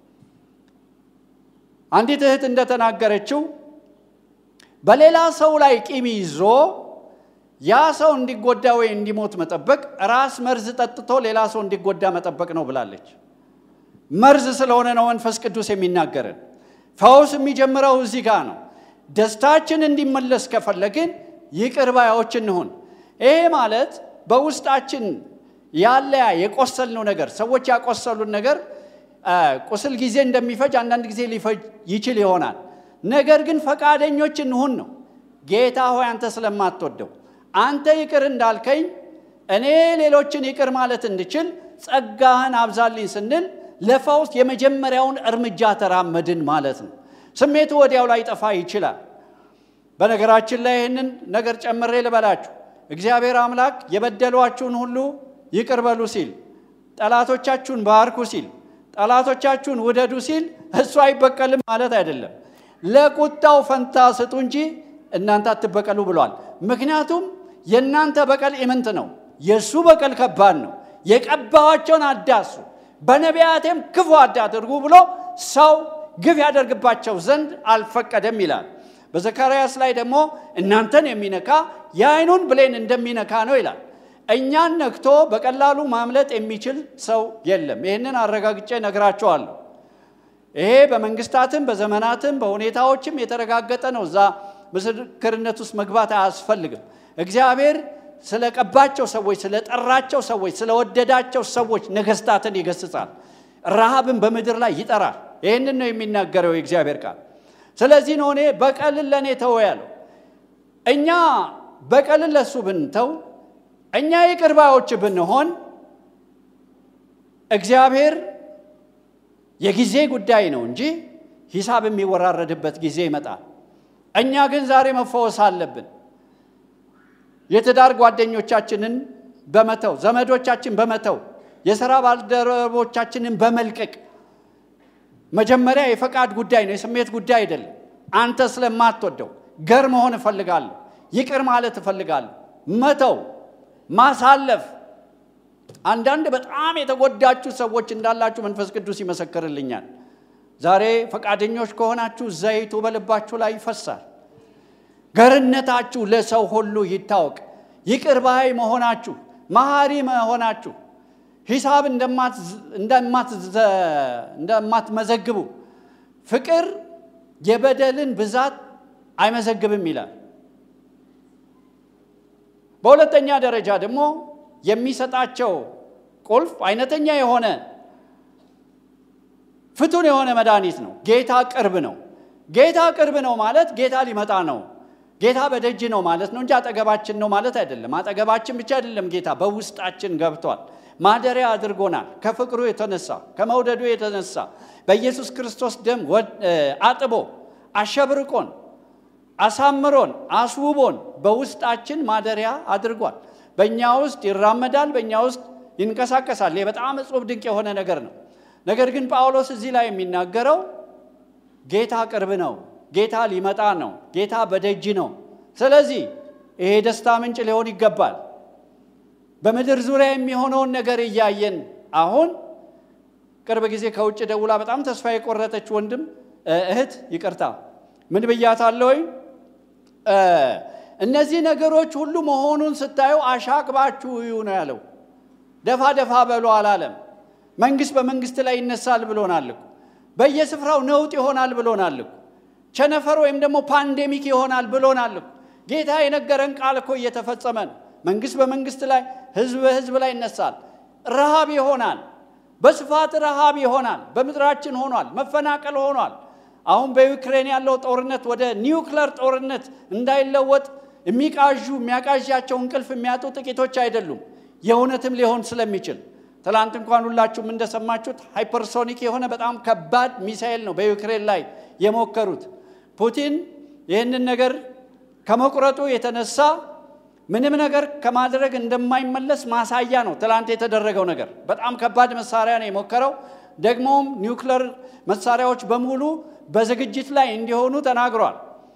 Speaker 1: አንዲት እህት እንደተናገረችው በሌላ ሰው ላይ ቂም ይዞ ያ ሰው እንዲጎዳ ወይ እንዲሞት መጠበቅ ራስ መርዝ ጠጥቶ ሌላ ሰው እንዲጎዳ መጠበቅ ነው ብላለች። መርዝ ስለሆነ ነው መንፈስ ቅዱስ የሚናገረን። ፈውስ የሚጀምረው እዚህ ጋር ነው። ደስታችን እንዲመለስ ከፈለግን ይቅር ባዮች እንሁን። ይሄ ማለት በውስጣችን ያለ የቆሰልነው ነገር ሰዎች ያቆሰሉን ነገር ቁስል ጊዜ እንደሚፈጅ አንዳንድ ጊዜ ሊፈጅ ይችል ይሆናል። ነገር ግን ፈቃደኞች እንሁን ነው። ጌታ ሆይ አንተ ስለማትወደው አንተ ይቅር እንዳልከኝ እኔ ሌሎችን ይቅር ማለት እንድችል ጸጋህን አብዛልኝ ስንል ለፈውስ የመጀመሪያውን እርምጃ ተራመድን ማለት ነው። ስሜቱ ወዲያው ላይ ጠፋ ይችላል። በነገራችን ላይ ይህንን ነገር ጨምሬ ልበላችሁ። እግዚአብሔር አምላክ የበደሏችሁን ሁሉ ይቅር በሉ ሲል፣ ጠላቶቻችሁን ባርኩ ሲል፣ ጠላቶቻችሁን ውደዱ ሲል እሱ አይበቀልም ማለት አይደለም። ለቁጣው ፈንታ ስጡ እንጂ እናንተ አትበቀሉ ብሏል። ምክንያቱም የእናንተ በቀል ኢምንት ነው፣ የእሱ በቀል ከባድ ነው። የቀባዋቸውን አዳሱ በነቢያቴም ክፉ አታድርጉ ብሎ ሰው ግፍ ያደርግባቸው ዘንድ አልፈቀደም ይላል። በዘካርያስ ላይ ደግሞ እናንተን የሚነካ የዓይኑን ብሌን እንደሚነካ ነው ይላል። እኛን ነክቶ በቀላሉ ማምለጥ የሚችል ሰው የለም። ይህንን አረጋግጬ ነግራቸዋለሁ። ይሄ በመንግስታትም በዘመናትም በሁኔታዎችም የተረጋገጠ ነው። እዛ ምስክርነት ውስጥ መግባት አያስፈልግም። እግዚአብሔር ስለቀባቸው ሰዎች፣ ስለጠራቸው ሰዎች፣ ስለወደዳቸው ሰዎች ነገስታትን ይገስጻል። ረሃብን በምድር ላይ ይጠራል። ይህንን ነው የሚናገረው የእግዚአብሔር ቃል። ስለዚህ ነው እኔ በቀልን ለእኔ ተው ያለው። እኛ በቀልን ለእሱ ብንተው፣ እኛ ይቅር ባዮች ብንሆን እግዚአብሔር የጊዜ ጉዳይ ነው እንጂ ሂሳብ የሚወራረድበት ጊዜ ይመጣል። እኛ ግን ዛሬ መፈወስ አለብን። የትዳር ጓደኞቻችንን በመተው ዘመዶቻችን በመተው የሥራ ባልደረቦቻችንን በመልቀቅ መጀመሪያ የፈቃድ ጉዳይ ነው፣ የስሜት ጉዳይ አይደለም። አንተ ስለማትወደው ገር መሆን እፈልጋለሁ፣ ይቅር ማለት እፈልጋለሁ፣ መተው ማሳለፍ። አንዳንድ በጣም የተጎዳችሁ ሰዎች እንዳላችሁ መንፈስ ቅዱስ ይመሰክርልኛል። ዛሬ ፈቃደኞች ከሆናችሁ ዘይቱ በልባችሁ ላይ ይፈሳል። ገርነታችሁ ለሰው ሁሉ ይታወቅ። ይቅር ባይ መሆናችሁ፣ መሐሪ መሆናችሁ፣ ሂሳብ እንደማትመዘግቡ፣ ፍቅር የበደልን ብዛት አይመዘግብም ይላል። በሁለተኛ ደረጃ ደግሞ የሚሰጣቸው ቁልፍ አይነተኛ የሆነ ፍቱን የሆነ መድኃኒት ነው። ጌታ ቅርብ ነው። ጌታ ቅርብ ነው ማለት ጌታ ሊመጣ ነው። ጌታ በደጅ ነው ማለት ነው እንጂ አጠገባችን ነው ማለት አይደለም። አጠገባችን ብቻ አይደለም፣ ጌታ በውስጣችን ገብቷል። ማደሪያ አድርጎናል። ከፍቅሩ የተነሳ ከመውደዱ የተነሳ በኢየሱስ ክርስቶስ ደም አጥቦ አሸብርቆን አሳምሮን አስውቦን በውስጣችን ማደሪያ አድርጓል። በእኛ ውስጥ ይራመዳል፣ በእኛ ውስጥ ይንቀሳቀሳል። ይህ በጣም እጹብ ድንቅ የሆነ ነገር ነው። ነገር ግን ጳውሎስ እዚህ ላይ የሚናገረው ጌታ ቅርብ ነው፣ ጌታ ሊመጣ ነው፣ ጌታ በደጅ ነው። ስለዚህ ይሄ ደስታ ምንጭ ሊሆን ይገባል። በምድር ዙሪያ የሚሆነውን ነገር እያየን አሁን ቅርብ ጊዜ ከውጭ ደውላ በጣም ተስፋ የቆረጠች ወንድም እህት ይቅርታ ምን ብያታለሁኝ? እነዚህ ነገሮች ሁሉ መሆኑን ስታዩ አሻቅባችሁ እዩ ነው ያለው። ደፋ ደፋ በሉ አላለም። መንግስት በመንግስት ላይ ይነሳል ብሎናል እኮ። በየስፍራው ነውጥ ይሆናል ብሎናል እኮ። ቸነፈር ወይም ደግሞ ፓንዴሚክ ይሆናል ብሎናል እኮ። ጌታ የነገረን ቃል እኮ እየተፈጸመ ነው። መንግስት በመንግስት ላይ፣ ህዝብ በህዝብ ላይ ይነሳል። ረሃብ ይሆናል። በስፋት ረሃብ ይሆናል። በምድራችን ሆኗል። መፈናቀል ሆኗል። አሁን በዩክሬን ያለው ጦርነት ወደ ኒውክለር ጦርነት እንዳይለወጥ የሚቃዡ የሚያቃዣቸው እንቅልፍ የሚያጡ ጥቂቶች አይደሉም። የእውነትም ሊሆን ስለሚችል ትላንት እንኳን ሁላችሁም እንደሰማችሁት ሃይፐርሶኒክ የሆነ በጣም ከባድ ሚሳኤል ነው በዩክሬን ላይ የሞከሩት። ፑቲን ይህንን ነገር ከመቁረጡ የተነሳ ምንም ነገር ከማድረግ እንደማይመለስ ማሳያ ነው። ትላንት የተደረገው ነገር በጣም ከባድ መሳሪያ ነው የሞከረው። ደግሞም ኒውክለር መሳሪያዎች በሙሉ በዝግጅት ላይ እንዲሆኑ ተናግሯል።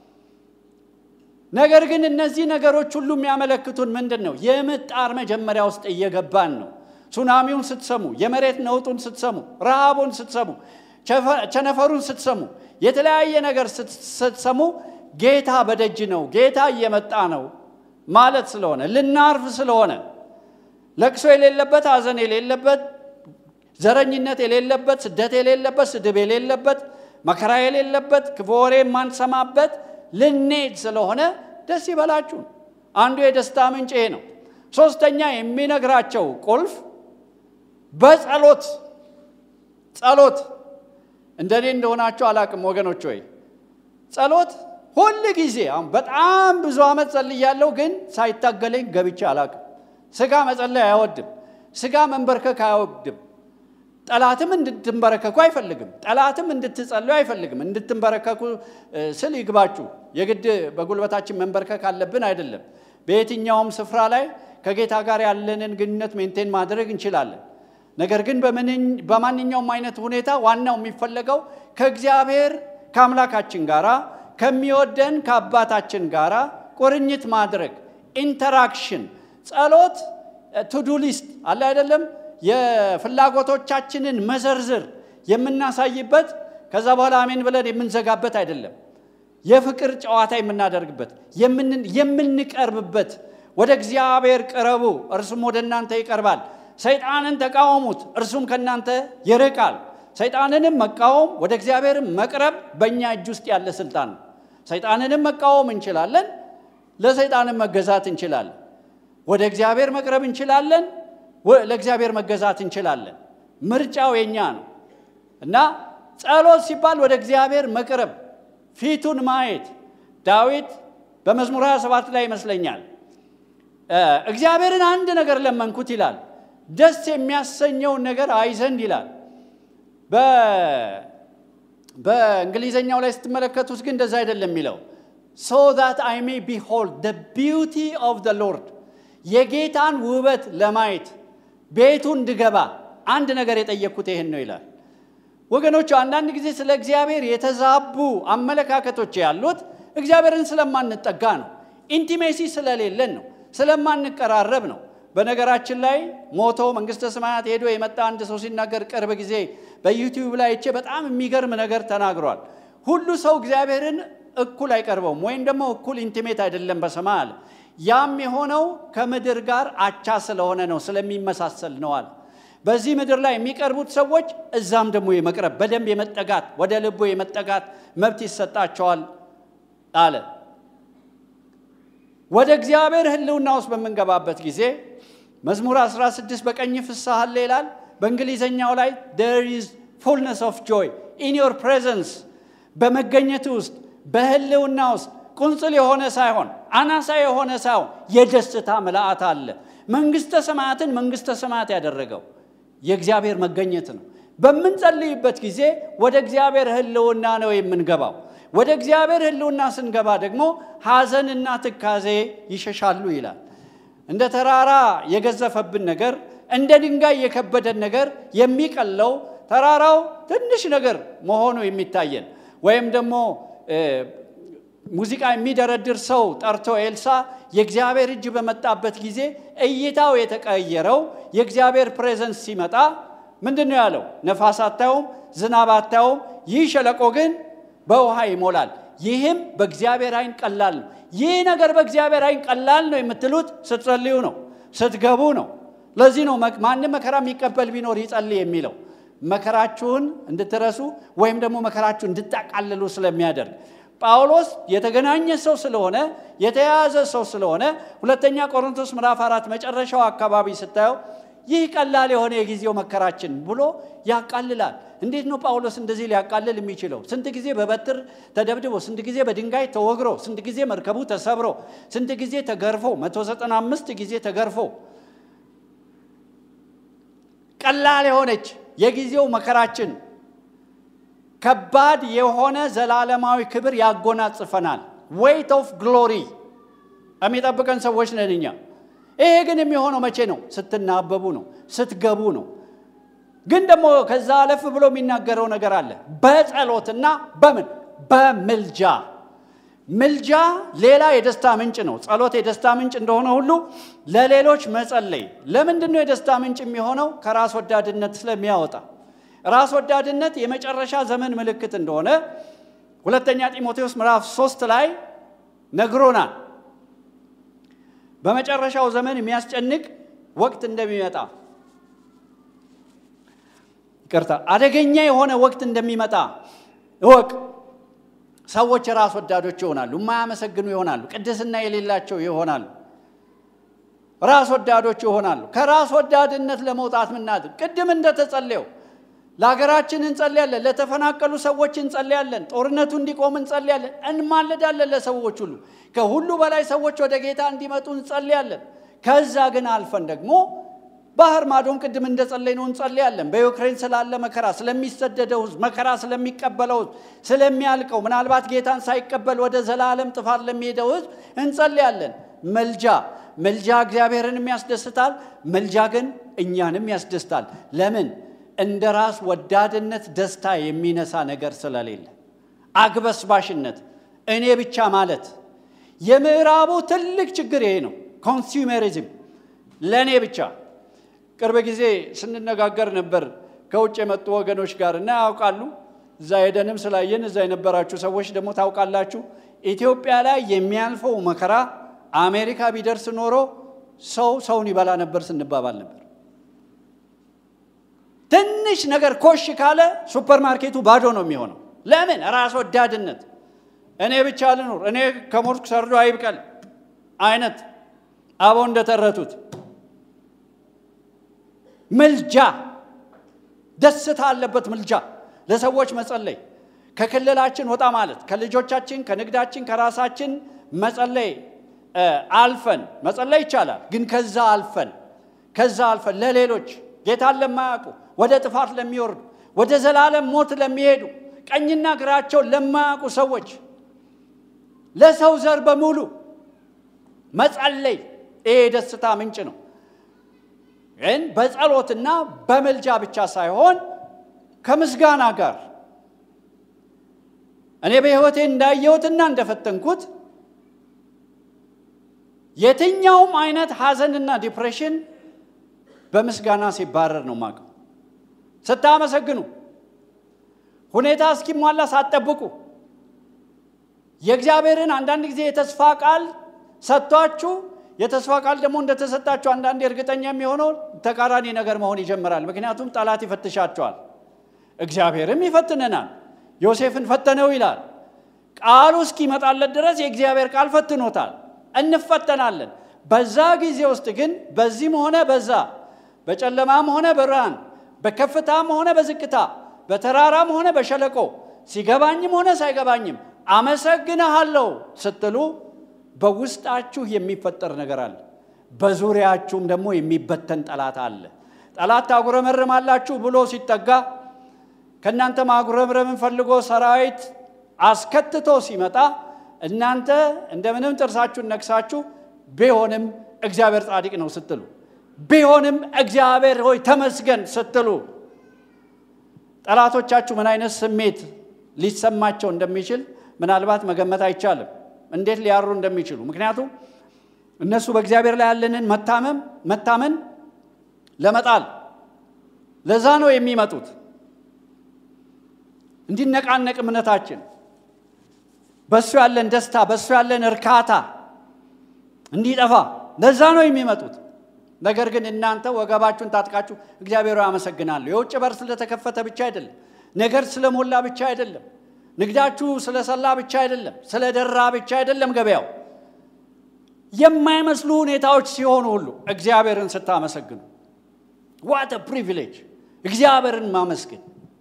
Speaker 1: ነገር ግን እነዚህ ነገሮች ሁሉ የሚያመለክቱን ምንድን ነው? የምጣር መጀመሪያ ውስጥ እየገባን ነው። ሱናሚውን ስትሰሙ፣ የመሬት ነውጡን ስትሰሙ፣ ረሃቡን ስትሰሙ፣ ቸነፈሩን ስትሰሙ፣ የተለያየ ነገር ስትሰሙ ጌታ በደጅ ነው፣ ጌታ እየመጣ ነው ማለት ስለሆነ ልናርፍ ስለሆነ ለቅሶ የሌለበት ሐዘን የሌለበት ዘረኝነት የሌለበት ስደት የሌለበት ስድብ የሌለበት መከራ የሌለበት ክፉ ወሬ የማንሰማበት ልንሄድ ስለሆነ ደስ ይበላችሁ። አንዱ የደስታ ምንጭ ይሄ ነው። ሶስተኛ የሚነግራቸው ቁልፍ በጸሎት ጸሎት እንደኔ እንደሆናቸው አላቅም ወገኖች ወይ ጸሎት ሁል ጊዜ አሁን በጣም ብዙ ዓመት ጸልያለሁ፣ ግን ሳይታገለኝ ገብቼ አላቅም። ስጋ መጸለይ አይወድም። ስጋ መንበርከክ አይወድም። ጠላትም እንድትንበረከኩ አይፈልግም። ጠላትም እንድትጸልዩ አይፈልግም። እንድትንበረከኩ ስል ይግባችሁ። የግድ በጉልበታችን መንበርከክ አለብን አይደለም። በየትኛውም ስፍራ ላይ ከጌታ ጋር ያለንን ግንኙነት ሜንቴን ማድረግ እንችላለን። ነገር ግን በማንኛውም አይነት ሁኔታ ዋናው የሚፈለገው ከእግዚአብሔር ከአምላካችን ጋራ ከሚወደን ከአባታችን ጋራ ቁርኝት ማድረግ ኢንተራክሽን። ጸሎት ቱዱ ሊስት አለ አይደለም የፍላጎቶቻችንን መዘርዝር የምናሳይበት ከዛ በኋላ አሜን ብለን የምንዘጋበት አይደለም። የፍቅር ጨዋታ የምናደርግበት የምንቀርብበት፣ ወደ እግዚአብሔር ቅረቡ እርሱም ወደ እናንተ ይቀርባል። ሰይጣንን ተቃወሙት እርሱም ከእናንተ ይርቃል። ሰይጣንንም መቃወም ወደ እግዚአብሔርም መቅረብ በእኛ እጅ ውስጥ ያለ ስልጣን ነው። ሰይጣንንም መቃወም እንችላለን፣ ለሰይጣንም መገዛት እንችላለን። ወደ እግዚአብሔር መቅረብ እንችላለን፣ ለእግዚአብሔር መገዛት እንችላለን። ምርጫው የኛ ነው እና ጸሎት ሲባል ወደ እግዚአብሔር መቅረብ፣ ፊቱን ማየት። ዳዊት በመዝሙር 27 ላይ ይመስለኛል እግዚአብሔርን አንድ ነገር ለመንኩት ይላል፣ ደስ የሚያሰኘውን ነገር አይ ዘንድ ይላል። በእንግሊዘኛው ላይ ስትመለከቱት ግን እንደዛ አይደለም የሚለው ሶ ዛት አይ ሜ ቢሆልድ ደ ቢዩቲ ኦፍ ደ ሎርድ የጌታን ውበት ለማየት ቤቱ እንድገባ አንድ ነገር የጠየቅኩት ይህን ነው ይላል። ወገኖቹ አንዳንድ ጊዜ ስለ እግዚአብሔር የተዛቡ አመለካከቶች ያሉት እግዚአብሔርን ስለማንጠጋ ነው። ኢንቲሜሲ ስለሌለን ነው። ስለማንቀራረብ ነው። በነገራችን ላይ ሞቶ መንግስተ ሰማያት ሄዶ የመጣ አንድ ሰው ሲናገር ቅርብ ጊዜ በዩቲዩብ ላይ እቼ በጣም የሚገርም ነገር ተናግሯል። ሁሉ ሰው እግዚአብሔርን እኩል አይቀርበውም ወይም ደግሞ እኩል ኢንቲሜት አይደለም በሰማይ አለ። ያም የሆነው ከምድር ጋር አቻ ስለሆነ ነው፣ ስለሚመሳሰል ነው አለ። በዚህ ምድር ላይ የሚቀርቡት ሰዎች እዛም ደግሞ የመቅረብ በደንብ የመጠጋት ወደ ልቦ የመጠጋት መብት ይሰጣቸዋል አለ። ወደ እግዚአብሔር ሕልውና ውስጥ በምንገባበት ጊዜ መዝሙር 16 በቀኝ ፍስሐ አለ ይላል። በእንግሊዘኛው ላይ there is fullness of joy in your presence በመገኘት ውስጥ በሕልውና ውስጥ ቁንጽል የሆነ ሳይሆን አናሳ የሆነ ሳይሆን የደስታ ምልአት አለ። መንግስተ ሰማያትን መንግስተ ሰማያት ያደረገው የእግዚአብሔር መገኘት ነው። በምንጸልይበት ጊዜ ወደ እግዚአብሔር ሕልውና ነው የምንገባው። ወደ እግዚአብሔር ሕልውና ስንገባ ደግሞ ሐዘንና ትካዜ ይሸሻሉ ይላል። እንደ ተራራ የገዘፈብን ነገር፣ እንደ ድንጋይ የከበደን ነገር የሚቀለው ተራራው ትንሽ ነገር መሆኑ የሚታየን ወይም ደግሞ ሙዚቃ የሚደረድር ሰው ጠርቶ ኤልሳ የእግዚአብሔር እጅ በመጣበት ጊዜ እይታው የተቀየረው የእግዚአብሔር ፕሬዘንስ ሲመጣ ምንድን ነው ያለው? ነፋስ አታዩም፣ ዝናብ አታዩም፣ ይህ ሸለቆ ግን በውሃ ይሞላል። ይህም በእግዚአብሔር አይን ቀላል ነው። ይህ ነገር በእግዚአብሔር አይን ቀላል ነው የምትሉት ስትጸልዩ ነው፣ ስትገቡ ነው። ለዚህ ነው ማንም መከራ የሚቀበል ቢኖር ይጸልይ የሚለው መከራችሁን እንድትረሱ ወይም ደግሞ መከራችሁን እንድታቃልሉ ስለሚያደርግ ጳውሎስ የተገናኘ ሰው ስለሆነ የተያያዘ ሰው ስለሆነ ሁለተኛ ቆሮንቶስ ምዕራፍ አራት መጨረሻው አካባቢ ስታየው ይህ ቀላል የሆነ የጊዜው መከራችን ብሎ ያቃልላል። እንዴት ነው ጳውሎስ እንደዚህ ሊያቃልል የሚችለው? ስንት ጊዜ በበትር ተደብድቦ፣ ስንት ጊዜ በድንጋይ ተወግሮ፣ ስንት ጊዜ መርከቡ ተሰብሮ፣ ስንት ጊዜ ተገርፎ፣ 195 ጊዜ ተገርፎ ቀላል የሆነች የጊዜው መከራችን ከባድ የሆነ ዘላለማዊ ክብር ያጎናጽፈናል። ዌይት ኦፍ ግሎሪ የሚጠብቀን ሰዎች ነን እኛ። ይሄ ግን የሚሆነው መቼ ነው? ስትናበቡ ነው፣ ስትገቡ ነው። ግን ደግሞ ከዛ አለፍ ብሎ የሚናገረው ነገር አለ። በጸሎትና በምን በምልጃ ምልጃ ሌላ የደስታ ምንጭ ነው። ጸሎት የደስታ ምንጭ እንደሆነ ሁሉ ለሌሎች መጸለይ ለምንድን ነው የደስታ ምንጭ የሚሆነው? ከራስ ወዳድነት ስለሚያወጣ ራስ ወዳድነት የመጨረሻ ዘመን ምልክት እንደሆነ ሁለተኛ ጢሞቴዎስ ምዕራፍ ሶስት ላይ ነግሮናል። በመጨረሻው ዘመን የሚያስጨንቅ ወቅት እንደሚመጣ ይቅርታ፣ አደገኛ የሆነ ወቅት እንደሚመጣ እወቅ። ሰዎች ራስ ወዳዶች ይሆናሉ፣ የማያመሰግኑ ይሆናሉ፣ ቅድስና የሌላቸው ይሆናሉ፣ ራስ ወዳዶች ይሆናሉ። ከራስ ወዳድነት ለመውጣት ምናድር? ቅድም እንደተጸለየው ለሀገራችን እንጸልያለን፣ ለተፈናቀሉ ሰዎች እንጸልያለን፣ ጦርነቱ እንዲቆም እንጸልያለን፣ እንማለዳለን ለሰዎች ሁሉ። ከሁሉ በላይ ሰዎች ወደ ጌታ እንዲመጡ እንጸልያለን። ከዛ ግን አልፈን ደግሞ ባህር ማዶም ቅድም እንደጸለይ ነው እንጸልያለን። በዩክሬን ስላለ መከራ፣ ስለሚሰደደው ሕዝብ መከራ ስለሚቀበለው ሕዝብ ስለሚያልቀው፣ ምናልባት ጌታን ሳይቀበል ወደ ዘላለም ጥፋት ለሚሄደው ሕዝብ እንጸልያለን። መልጃ መልጃ እግዚአብሔርንም ያስደስታል። መልጃ ግን እኛንም ያስደስታል። ለምን? እንደ ራስ ወዳድነት ደስታ የሚነሳ ነገር ስለሌለ፣ አግበስባሽነት፣ እኔ ብቻ ማለት የምዕራቡ ትልቅ ችግር ይሄ ነው። ኮንሱሜሪዝም፣ ለእኔ ብቻ ቅርብ ጊዜ ስንነጋገር ነበር ከውጭ የመጡ ወገኖች ጋር እና ያውቃሉ። እዛ ሄደንም ስላየን እዛ የነበራችሁ ሰዎች ደግሞ ታውቃላችሁ። ኢትዮጵያ ላይ የሚያልፈው መከራ አሜሪካ ቢደርስ ኖሮ ሰው ሰውን ይበላ ነበር ስንባባል ነበር። ትንሽ ነገር ኮሽ ካለ ሱፐር ማርኬቱ ባዶ ነው የሚሆነው። ለምን? ራስ ወዳድነት፣ እኔ ብቻ ልኑር፣ እኔ ከሞትኩ ሰርዶ አይብቀል አይነት አበው እንደተረቱት ምልጃ ደስታ አለበት። ምልጃ ለሰዎች መጸለይ፣ ከክልላችን ወጣ ማለት፣ ከልጆቻችን፣ ከንግዳችን፣ ከራሳችን መጸለይ አልፈን መጸለይ ይቻላል። ግን ከዛ አልፈን ከዛ አልፈን ለሌሎች ጌታን ለማያውቁ ወደ ጥፋት ለሚወርዱ ወደ ዘላለም ሞት ለሚሄዱ ቀኝና ግራቸውን ለማያውቁ ሰዎች ለሰው ዘር በሙሉ መጸለይ ይሄ የደስታ ምንጭ ነው። ግን በጸሎትና በምልጃ ብቻ ሳይሆን ከምስጋና ጋር እኔ በሕይወቴ እንዳየሁትና እንደፈተንኩት የትኛውም አይነት ሐዘንና ዲፕሬሽን በምስጋና ሲባረር ነው ማቀው። ስታመሰግኑ፣ ሁኔታ እስኪሟላ ሳትጠብቁ የእግዚአብሔርን አንዳንድ ጊዜ የተስፋ ቃል ሰጥቷችሁ የተስፋ ቃል ደግሞ እንደተሰጣችሁ አንዳንዴ እርግጠኛ የሚሆነው ተቃራኒ ነገር መሆን ይጀምራል። ምክንያቱም ጠላት ይፈትሻቸዋል፣ እግዚአብሔርም ይፈትነናል። ዮሴፍን ፈተነው ይላል። ቃሉ እስኪመጣለት ድረስ የእግዚአብሔር ቃል ፈትኖታል። እንፈተናለን። በዛ ጊዜ ውስጥ ግን በዚህም ሆነ በዛ በጨለማም ሆነ በብርሃን በከፍታም ሆነ በዝቅታ በተራራም ሆነ በሸለቆ ሲገባኝም ሆነ ሳይገባኝም አመሰግንሃለሁ ስትሉ በውስጣችሁ የሚፈጠር ነገር አለ። በዙሪያችሁም ደግሞ የሚበተን ጠላት አለ። ጠላት ታጉረመርማላችሁ ብሎ ሲጠጋ ከእናንተ ማጉረምረምን ፈልጎ ሰራዊት አስከትቶ ሲመጣ እናንተ እንደምንም ጥርሳችሁን ነክሳችሁ ቢሆንም እግዚአብሔር ጻድቅ ነው ስትሉ ቢሆንም እግዚአብሔር ሆይ ተመስገን ስትሉ ጠላቶቻችሁ ምን አይነት ስሜት ሊሰማቸው እንደሚችል ምናልባት መገመት አይቻልም፣ እንዴት ሊያሩ እንደሚችሉ። ምክንያቱም እነሱ በእግዚአብሔር ላይ ያለንን መታመም መታመን ለመጣል ለዛ ነው የሚመጡት። እንዲነቃነቅ እምነታችን በእሱ ያለን ደስታ በእሱ ያለን እርካታ እንዲጠፋ ለዛ ነው የሚመጡት። ነገር ግን እናንተ ወገባችሁን ታጥቃችሁ እግዚአብሔር አመሰግናለሁ። የውጭ በር ስለተከፈተ ብቻ አይደለም፣ ነገር ስለሞላ ብቻ አይደለም፣ ንግዳችሁ ስለሰላ ብቻ አይደለም፣ ስለደራ ብቻ አይደለም። ገበያው የማይመስሉ ሁኔታዎች ሲሆኑ ሁሉ እግዚአብሔርን ስታመሰግኑ ዋት ፕሪቪሌጅ እግዚአብሔርን ማመስገን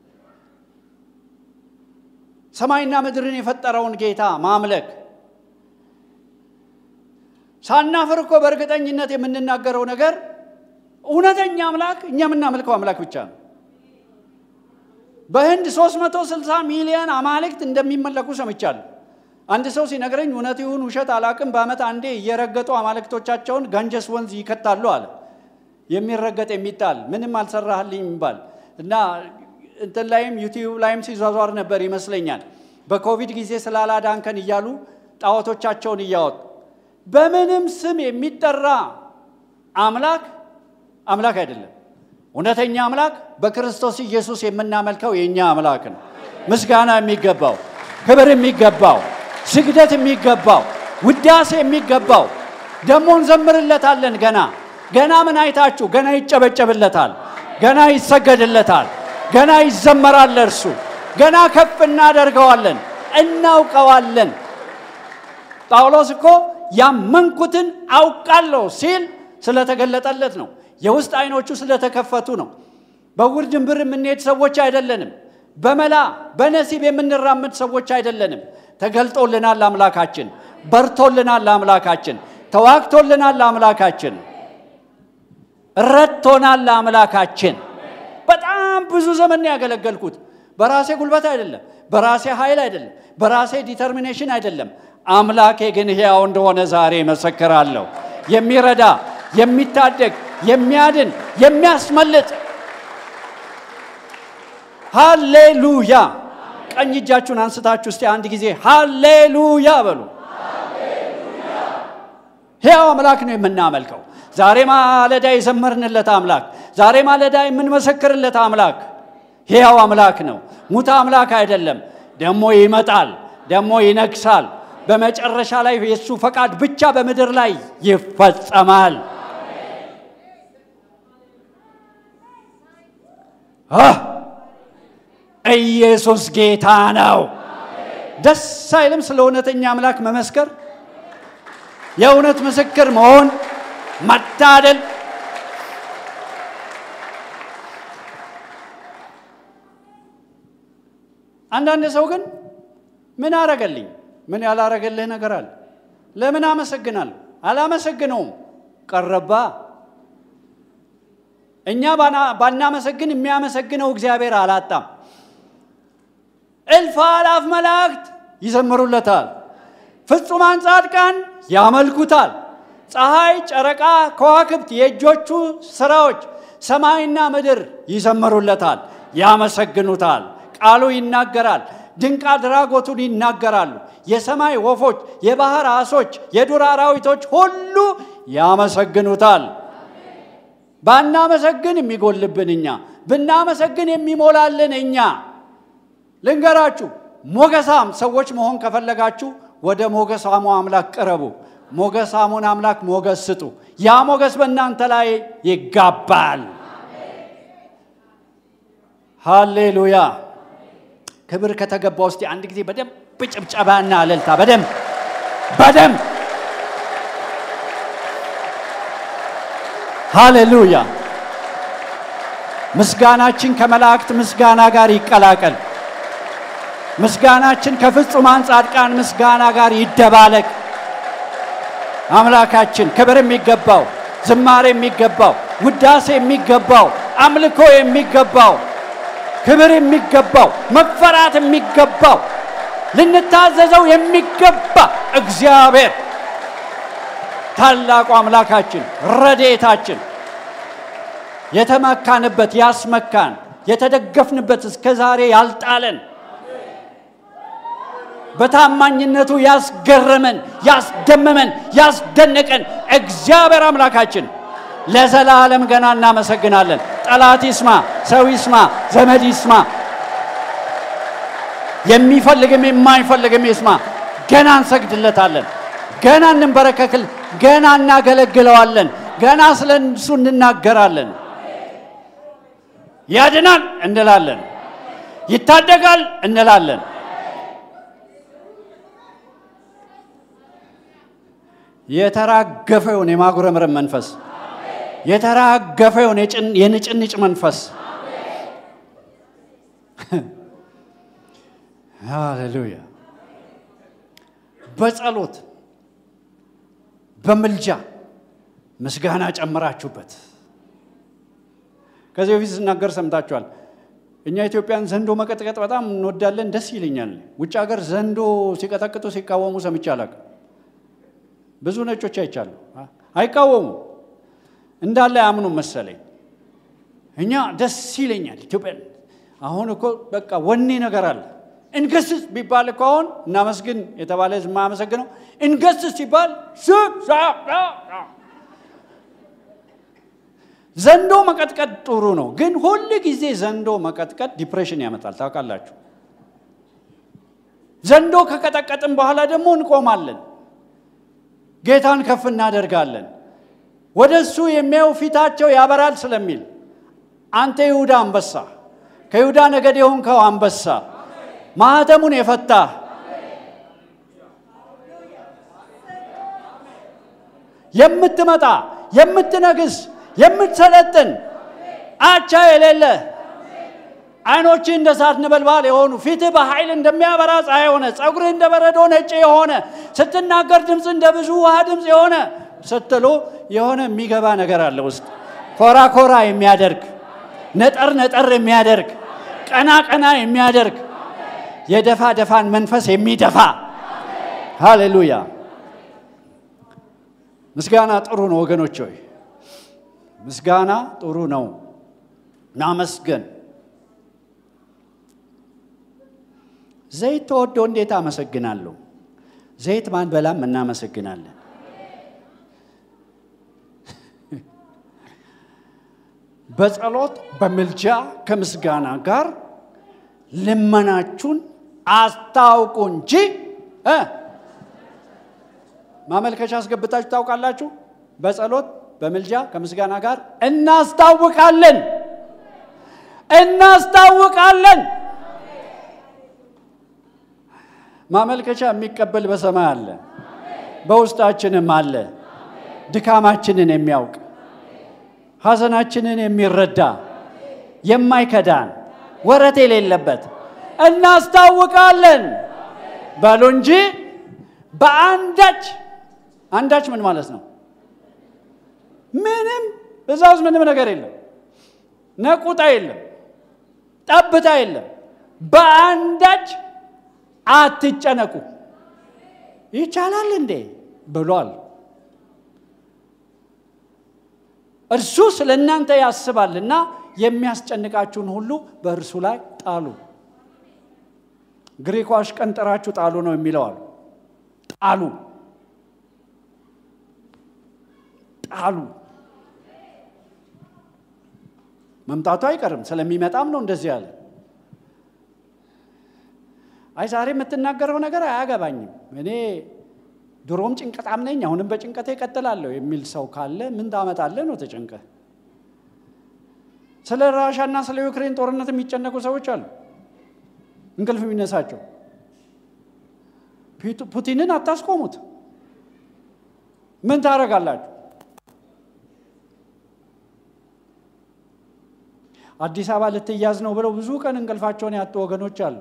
Speaker 1: ሰማይና ምድርን የፈጠረውን ጌታ ማምለክ ሳናፍር እኮ በእርግጠኝነት የምንናገረው ነገር እውነተኛ አምላክ እኛ የምናመልከው አምላክ ብቻ ነው። በህንድ 360 ሚሊዮን አማልክት እንደሚመለኩ ሰምቻለሁ። አንድ ሰው ሲነግረኝ እውነት ይሁን ውሸት አላቅም፣ በዓመት አንዴ እየረገጡ አማልክቶቻቸውን ጋንጀስ ወንዝ ይከታሉ አለ። የሚረገጥ የሚጣል ምንም አልሰራህልኝ የሚባል እና እንትን ላይም ዩቲዩብ ላይም ሲዟዟር ነበር ይመስለኛል። በኮቪድ ጊዜ ስላላዳንከን እያሉ ጣዖቶቻቸውን እያወጡ በምንም ስም የሚጠራ አምላክ አምላክ አይደለም። እውነተኛ አምላክ በክርስቶስ ኢየሱስ የምናመልከው የእኛ አምላክ ነው። ምስጋና የሚገባው፣ ክብር የሚገባው፣ ስግደት የሚገባው፣ ውዳሴ የሚገባው ደግሞ እንዘምርለታለን። ገና ገና ምን አይታችሁ? ገና ይጨበጨብለታል፣ ገና ይሰገድለታል፣ ገና ይዘመራል ለእርሱ ገና ከፍ እናደርገዋለን፣ እናውቀዋለን። ጳውሎስ እኮ ያመንኩትን አውቃለሁ ሲል ስለተገለጠለት ነው። የውስጥ አይኖቹ ስለተከፈቱ ነው። በውር ድንብር የምንሄድ ሰዎች አይደለንም። በመላ በነሲብ የምንራምድ ሰዎች አይደለንም። ተገልጦልናል አምላካችን፣ በርቶልናል አምላካችን፣ ተዋግቶልናል አምላካችን፣ ረድቶናል አምላካችን። በጣም ብዙ ዘመን ያገለገልኩት በራሴ ጉልበት አይደለም፣ በራሴ ኃይል አይደለም፣ በራሴ ዲተርሚኔሽን አይደለም። አምላኬ ግን ሕያው እንደሆነ ዛሬ መሰክራለሁ። የሚረዳ የሚታደግ፣ የሚያድን፣ የሚያስመልጥ ሃሌሉያ። ቀኝ እጃችሁን አንስታችሁ እስቲ አንድ ጊዜ ሃሌሉያ በሉ። ሕያው አምላክ ነው የምናመልከው። ዛሬ ማለዳ የዘመርንለት አምላክ፣ ዛሬ ማለዳ የምንመሰክርለት አምላክ ሕያው አምላክ ነው። ሙት አምላክ አይደለም። ደግሞ ይመጣል፣ ደግሞ ይነግሳል። በመጨረሻ ላይ የእሱ ፈቃድ ብቻ በምድር ላይ ይፈጸማል። ኢየሱስ ጌታ ነው። ደስ አይልም? ስለ እውነተኛ አምላክ መመስከር፣ የእውነት ምስክር መሆን፣ መታደል አንዳንድ ሰው ግን ምን አረገልኝ? ምን ያላረገልህ ነገር አለ? ለምን አመሰግናለሁ? አላመሰግነውም። ቀረባ እኛ ባናመሰግን የሚያመሰግነው እግዚአብሔር አላጣም። እልፍ አላፍ መላእክት ይዘምሩለታል። ፍጹማን ጻድቃን ያመልኩታል። ፀሐይ፣ ጨረቃ፣ ከዋክብት፣ የእጆቹ ስራዎች፣ ሰማይና ምድር ይዘምሩለታል፣ ያመሰግኑታል። ቃሉ ይናገራል። ድንቅ አድራጎቱን ይናገራሉ። የሰማይ ወፎች፣ የባህር አሶች፣ የዱር አራዊቶች ሁሉ ያመሰግኑታል። ባናመሰግን የሚጎልብን እኛ፣ ብናመሰግን የሚሞላልን እኛ። ልንገራችሁ፣ ሞገሳም ሰዎች መሆን ከፈለጋችሁ ወደ ሞገሳሙ አምላክ ቅረቡ። ሞገሳሙን አምላክ ሞገስ ስጡ። ያ ሞገስ በእናንተ ላይ ይጋባል። ሃሌሉያ! ክብር ከተገባ ውስጥ አንድ ጊዜ በደንብ ጭብጨባና እልልታ በደንብ በደንብ ሃሌሉያ! ምስጋናችን ከመላእክት ምስጋና ጋር ይቀላቀል። ምስጋናችን ከፍጹማን ጻድቃን ምስጋና ጋር ይደባለቅ። አምላካችን ክብር የሚገባው ዝማሬ የሚገባው ውዳሴ የሚገባው አምልኮ የሚገባው ክብር የሚገባው መፈራት የሚገባው ልንታዘዘው የሚገባ እግዚአብሔር ታላቁ አምላካችን ረዴታችን የተመካንበት ያስመካን የተደገፍንበት እስከ ዛሬ ያልጣለን በታማኝነቱ ያስገረመን ያስደመመን ያስደነቀን እግዚአብሔር አምላካችን ለዘላለም ገና እናመሰግናለን። ጠላት ይስማ፣ ሰው ይስማ፣ ዘመድ ይስማ፣ የሚፈልግም የማይፈልግም ይስማ፣ ገና እንሰግድለታለን፣ ገና እንንበረከክል፣ ገና እናገለግለዋለን፣ ገና ስለ እሱ እንናገራለን። ያድናል እንላለን፣ ይታደጋል እንላለን። የተራገፈውን የማጉረምረም መንፈስ የተራገፈውን የንጭንጭ መንፈስ ሃሌሉያ በጸሎት በምልጃ ምስጋና ጨምራችሁበት። ከዚህ በፊት ስናገር ሰምታችኋል። እኛ ኢትዮጵያን ዘንዶ መቀጥቀጥ በጣም እንወዳለን፣ ደስ ይለኛል። ውጭ ሀገር ዘንዶ ሲቀጠቅጡ ሲቃወሙ ሰምቼ አላውቅም። ብዙ ነጮች አይቻሉ፣ አይቃወሙ እንዳለ አያምኑም መሰለኝ። እኛ ደስ ይለኛል ኢትዮጵያ። አሁን እኮ በቃ ወኔ ነገር አለ። እንገስስ ቢባል እኮ አሁን እናመስግን የተባለ ህዝብ የማያመሰግነው እንገስስ ሲባል ዘንዶ መቀጥቀጥ ጥሩ ነው፣ ግን ሁል ጊዜ ዘንዶ መቀጥቀጥ ዲፕሬሽን ያመጣል። ታውቃላችሁ። ዘንዶ ከቀጠቀጥን በኋላ ደግሞ እንቆማለን፣ ጌታን ከፍ እናደርጋለን። ወደ እሱ የሚያዩ ፊታቸው ያበራል ስለሚል አንተ ይሁዳ አንበሳ፣ ከይሁዳ ነገድ የሆንከው አንበሳ፣ ማኅተሙን የፈታህ የምትመጣ የምትነግስ የምትሰለጥን አቻ የሌለ ዓይኖችህ እንደ እሳት ነበልባል የሆኑ ፊትህ በኃይል እንደሚያበራ ፀሐይ የሆነ ጸጉርህ እንደ በረዶ ነጭ የሆነ ስትናገር ድምፅ እንደ ብዙ ውሃ ድምፅ የሆነ ስትሉ የሆነ የሚገባ ነገር አለ ውስጥ ኮራ ኮራ የሚያደርግ ነጠር ነጠር የሚያደርግ ቀና ቀና የሚያደርግ የደፋ ደፋን መንፈስ የሚደፋ ሃሌሉያ። ምስጋና ጥሩ ነው ወገኖች ሆይ ምስጋና ጥሩ ነው። ናመስገን። ዘይት ተወዶ እንዴት አመሰግናለሁ? ዘይት ማንበላም እናመሰግናለን። በጸሎት በምልጃ ከምስጋና ጋር ልመናችሁን አስታውቁ እንጂ እ ማመልከቻ አስገብታችሁ ታውቃላችሁ? በጸሎት በምልጃ ከምስጋና ጋር እናስታውቃለን እናስታውቃለን። ማመልከቻ የሚቀበል በሰማይ አለ፣ በውስጣችንም አለ። ድካማችንን የሚያውቅ ሐዘናችንን የሚረዳ የማይከዳን ወረት የሌለበት እናስታውቃለን በሉ እንጂ በአንዳች አንዳች ምን ማለት ነው? ምንም እዛ ውስጥ ምንም ነገር የለም። ነቁጣ የለም፣ ጠብታ የለም። በአንዳች አትጨነቁ። ይቻላል እንዴ ብሏል። እርሱ ስለ እናንተ ያስባልና የሚያስጨንቃችሁን ሁሉ በእርሱ ላይ ጣሉ። ግሪኩ አሽቀንጥራችሁ ጣሉ ነው የሚለዋል። ጣሉ ጣሉ። መምጣቱ አይቀርም ስለሚመጣም ነው እንደዚህ ያለ። አይ ዛሬ የምትናገረው ነገር አያገባኝም፣ እኔ ድሮም ጭንቀታም ነኝ፣ አሁንም በጭንቀቴ እቀጥላለሁ የሚል ሰው ካለ ምን ታመጣለህ ነው ተጨንቀ። ስለ ራሻና ስለ ዩክሬን ጦርነት የሚጨነቁ ሰዎች አሉ፣ እንቅልፍ የሚነሳቸው። ፑቲንን አታስቆሙት። ምን ታደርጋላችሁ? አዲስ አበባ ልትያዝ ነው ብለው ብዙ ቀን እንቅልፋቸውን ያጡ ወገኖች አሉ።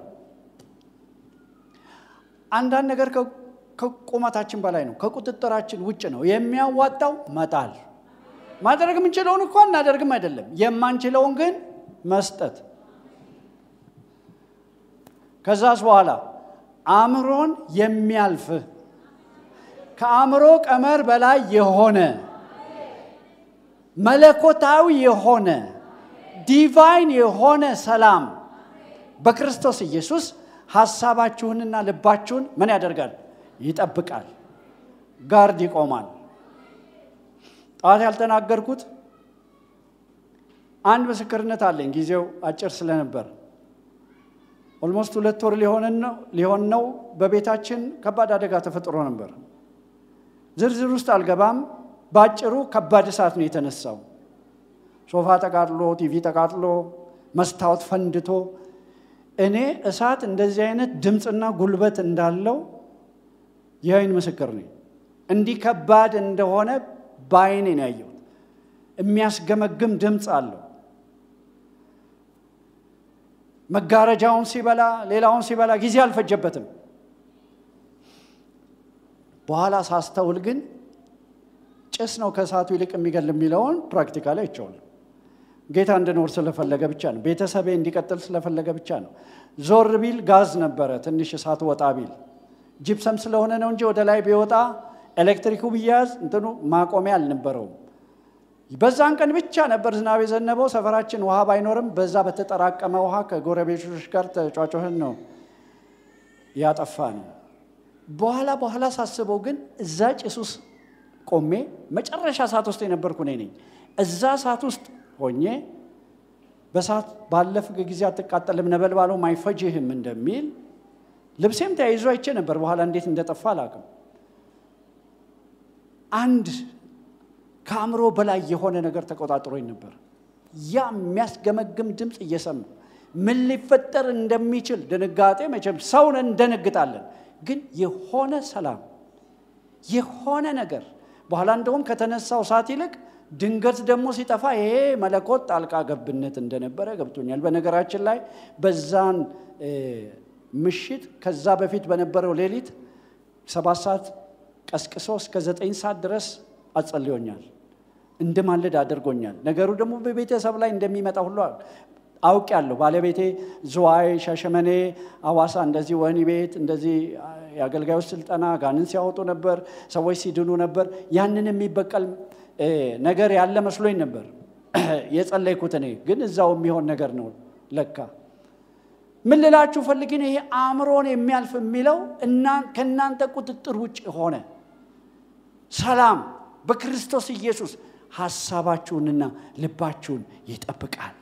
Speaker 1: አንዳንድ ነገር ከቁመታችን በላይ ነው፣ ከቁጥጥራችን ውጭ ነው። የሚያዋጣው መጣል። ማድረግ የምንችለውን እኮ እናደርግም አይደለም፣ የማንችለውን ግን መስጠት። ከዛስ በኋላ አእምሮን የሚያልፍ ከአእምሮ ቀመር በላይ የሆነ መለኮታዊ የሆነ ዲቫይን የሆነ ሰላም በክርስቶስ ኢየሱስ ሐሳባችሁንና ልባችሁን ምን ያደርጋል? ይጠብቃል፣ ጋርድ ይቆማል። ጠዋት ያልተናገርኩት አንድ ምስክርነት አለኝ። ጊዜው አጭር ስለነበር ኦልሞስት ሁለት ወር ሊሆን ነው። በቤታችን ከባድ አደጋ ተፈጥሮ ነበር። ዝርዝር ውስጥ አልገባም። በአጭሩ ከባድ እሳት ነው የተነሳው። ሶፋ ተቃጥሎ፣ ቲቪ ተቃጥሎ፣ መስታወት ፈንድቶ እኔ እሳት እንደዚህ አይነት ድምፅና ጉልበት እንዳለው የአይን ምስክር ነኝ። እንዲህ ከባድ እንደሆነ በአይኔ ነው ያየሁት። የሚያስገመግም ድምፅ አለው። መጋረጃውን ሲበላ፣ ሌላውን ሲበላ ጊዜ አልፈጀበትም። በኋላ ሳስተውል ግን ጭስ ነው ከእሳቱ ይልቅ የሚገል የሚለውን ፕራክቲካሊ አይቼዋለሁ። ጌታ እንድኖር ስለፈለገ ብቻ ነው። ቤተሰቤ እንዲቀጥል ስለፈለገ ብቻ ነው። ዞር ቢል ጋዝ ነበረ፣ ትንሽ እሳት ወጣ ቢል ጂፕሰም ስለሆነ ነው እንጂ ወደ ላይ ቢወጣ ኤሌክትሪኩ ቢያዝ እንትኑ ማቆሚያ አልነበረውም። በዛን ቀን ብቻ ነበር ዝናብ የዘነበው። ሰፈራችን ውሃ ባይኖርም በዛ በተጠራቀመ ውሃ ከጎረቤቶች ጋር ተጫጮህን ነው ያጠፋ ነው። በኋላ በኋላ ሳስበው ግን እዛ ጭስ ውስጥ ቆሜ መጨረሻ ሰዓት ውስጥ የነበርኩ እኔ ነኝ። እዛ ሰዓት ውስጥ ሆኜ በሰዓት ባለፍክ ጊዜ አትቃጠልም ነበልባሉም አይፈጅህም እንደሚል ልብሴም ተያይዞ አይቼ ነበር። በኋላ እንዴት እንደጠፋ አላውቅም። አንድ ከአእምሮ በላይ የሆነ ነገር ተቆጣጥሮኝ ነበር። ያ የሚያስገመግም ድምፅ እየሰማ ምን ሊፈጠር እንደሚችል ድንጋጤ፣ መቼም ሰውን እንደነግጣለን፣ ግን የሆነ ሰላም የሆነ ነገር በኋላ እንደውም ከተነሳው ሰዓት ይልቅ ድንገት ደግሞ ሲጠፋ ይሄ መለኮት ጣልቃ ገብነት እንደነበረ ገብቶኛል። በነገራችን ላይ በዛን ምሽት ከዛ በፊት በነበረው ሌሊት ሰባት ሰዓት ቀስቅሶ እስከ ዘጠኝ ሰዓት ድረስ አጸልዮኛል። እንድማልድ አድርጎኛል። ነገሩ ደግሞ በቤተሰብ ላይ እንደሚመጣ ሁሉ አውቄያለሁ። ባለቤቴ ዝዋይ፣ ሻሸመኔ፣ አዋሳ እንደዚህ ወህኒ ቤት እንደዚህ የአገልጋዮች ስልጠና ጋንን ሲያወጡ ነበር፣ ሰዎች ሲድኑ ነበር። ያንን የሚበቀል ነገር ያለ መስሎኝ ነበር የጸለይኩት። እኔ ግን እዛው የሚሆን ነገር ነው ለካ። ምን ልላችሁ ፈልጌ ነው፣ ይሄ አእምሮን የሚያልፍ የሚለው ከእናንተ ቁጥጥር ውጭ ሆነ ሰላም በክርስቶስ ኢየሱስ ሐሳባችሁንና ልባችሁን ይጠብቃል።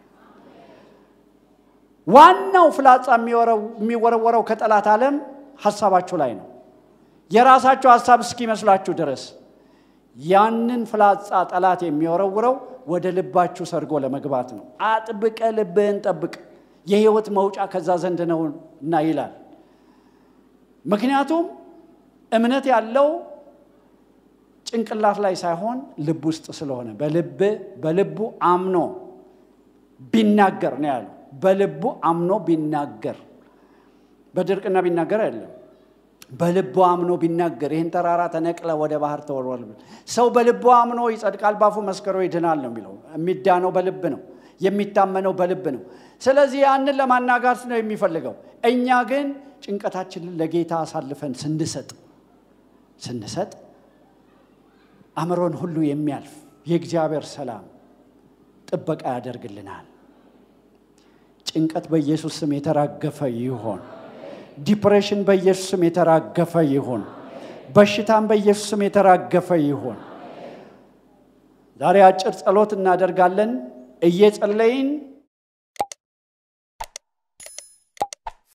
Speaker 1: ዋናው ፍላጻ የሚወረወረው ከጠላት ዓለም ሐሳባችሁ ላይ ነው። የራሳችሁ ሐሳብ እስኪመስላችሁ ድረስ ያንን ፍላጻ ጠላት የሚወረውረው ወደ ልባችሁ ሰርጎ ለመግባት ነው። አጥብቀ ልብህን ጠብቅ፣ የሕይወት መውጫ ከዛ ዘንድ ነውና ይላል። ምክንያቱም እምነት ያለው ጭንቅላት ላይ ሳይሆን ልብ ውስጥ ስለሆነ በልብ በልቡ አምኖ ቢናገር ነው ያለው። በልቡ አምኖ ቢናገር በድርቅና ቢናገር አይደለም። በልቡ አምኖ ቢናገር ይህን ተራራ ተነቅለ ወደ ባህር ተወርወር። ሰው በልቡ አምኖ ይጸድቃል፣ ባፉ መስክሮ ይድናል ነው የሚለው። የሚዳነው በልብ ነው፣ የሚታመነው በልብ ነው። ስለዚህ ያንን ለማናጋት ነው የሚፈልገው። እኛ ግን ጭንቀታችንን ለጌታ አሳልፈን ስንሰጥ ስንሰጥ አእምሮን ሁሉ የሚያልፍ የእግዚአብሔር ሰላም ጥበቃ ያደርግልናል። ጭንቀት በኢየሱስ ስም የተራገፈ ይሆን። ዲፕሬሽን በኢየሱስ ስም የተራገፈ ይሁን። በሽታም በኢየሱስ ስም የተራገፈ ይሁን። ዛሬ አጭር ጸሎት እናደርጋለን። እየጸለይን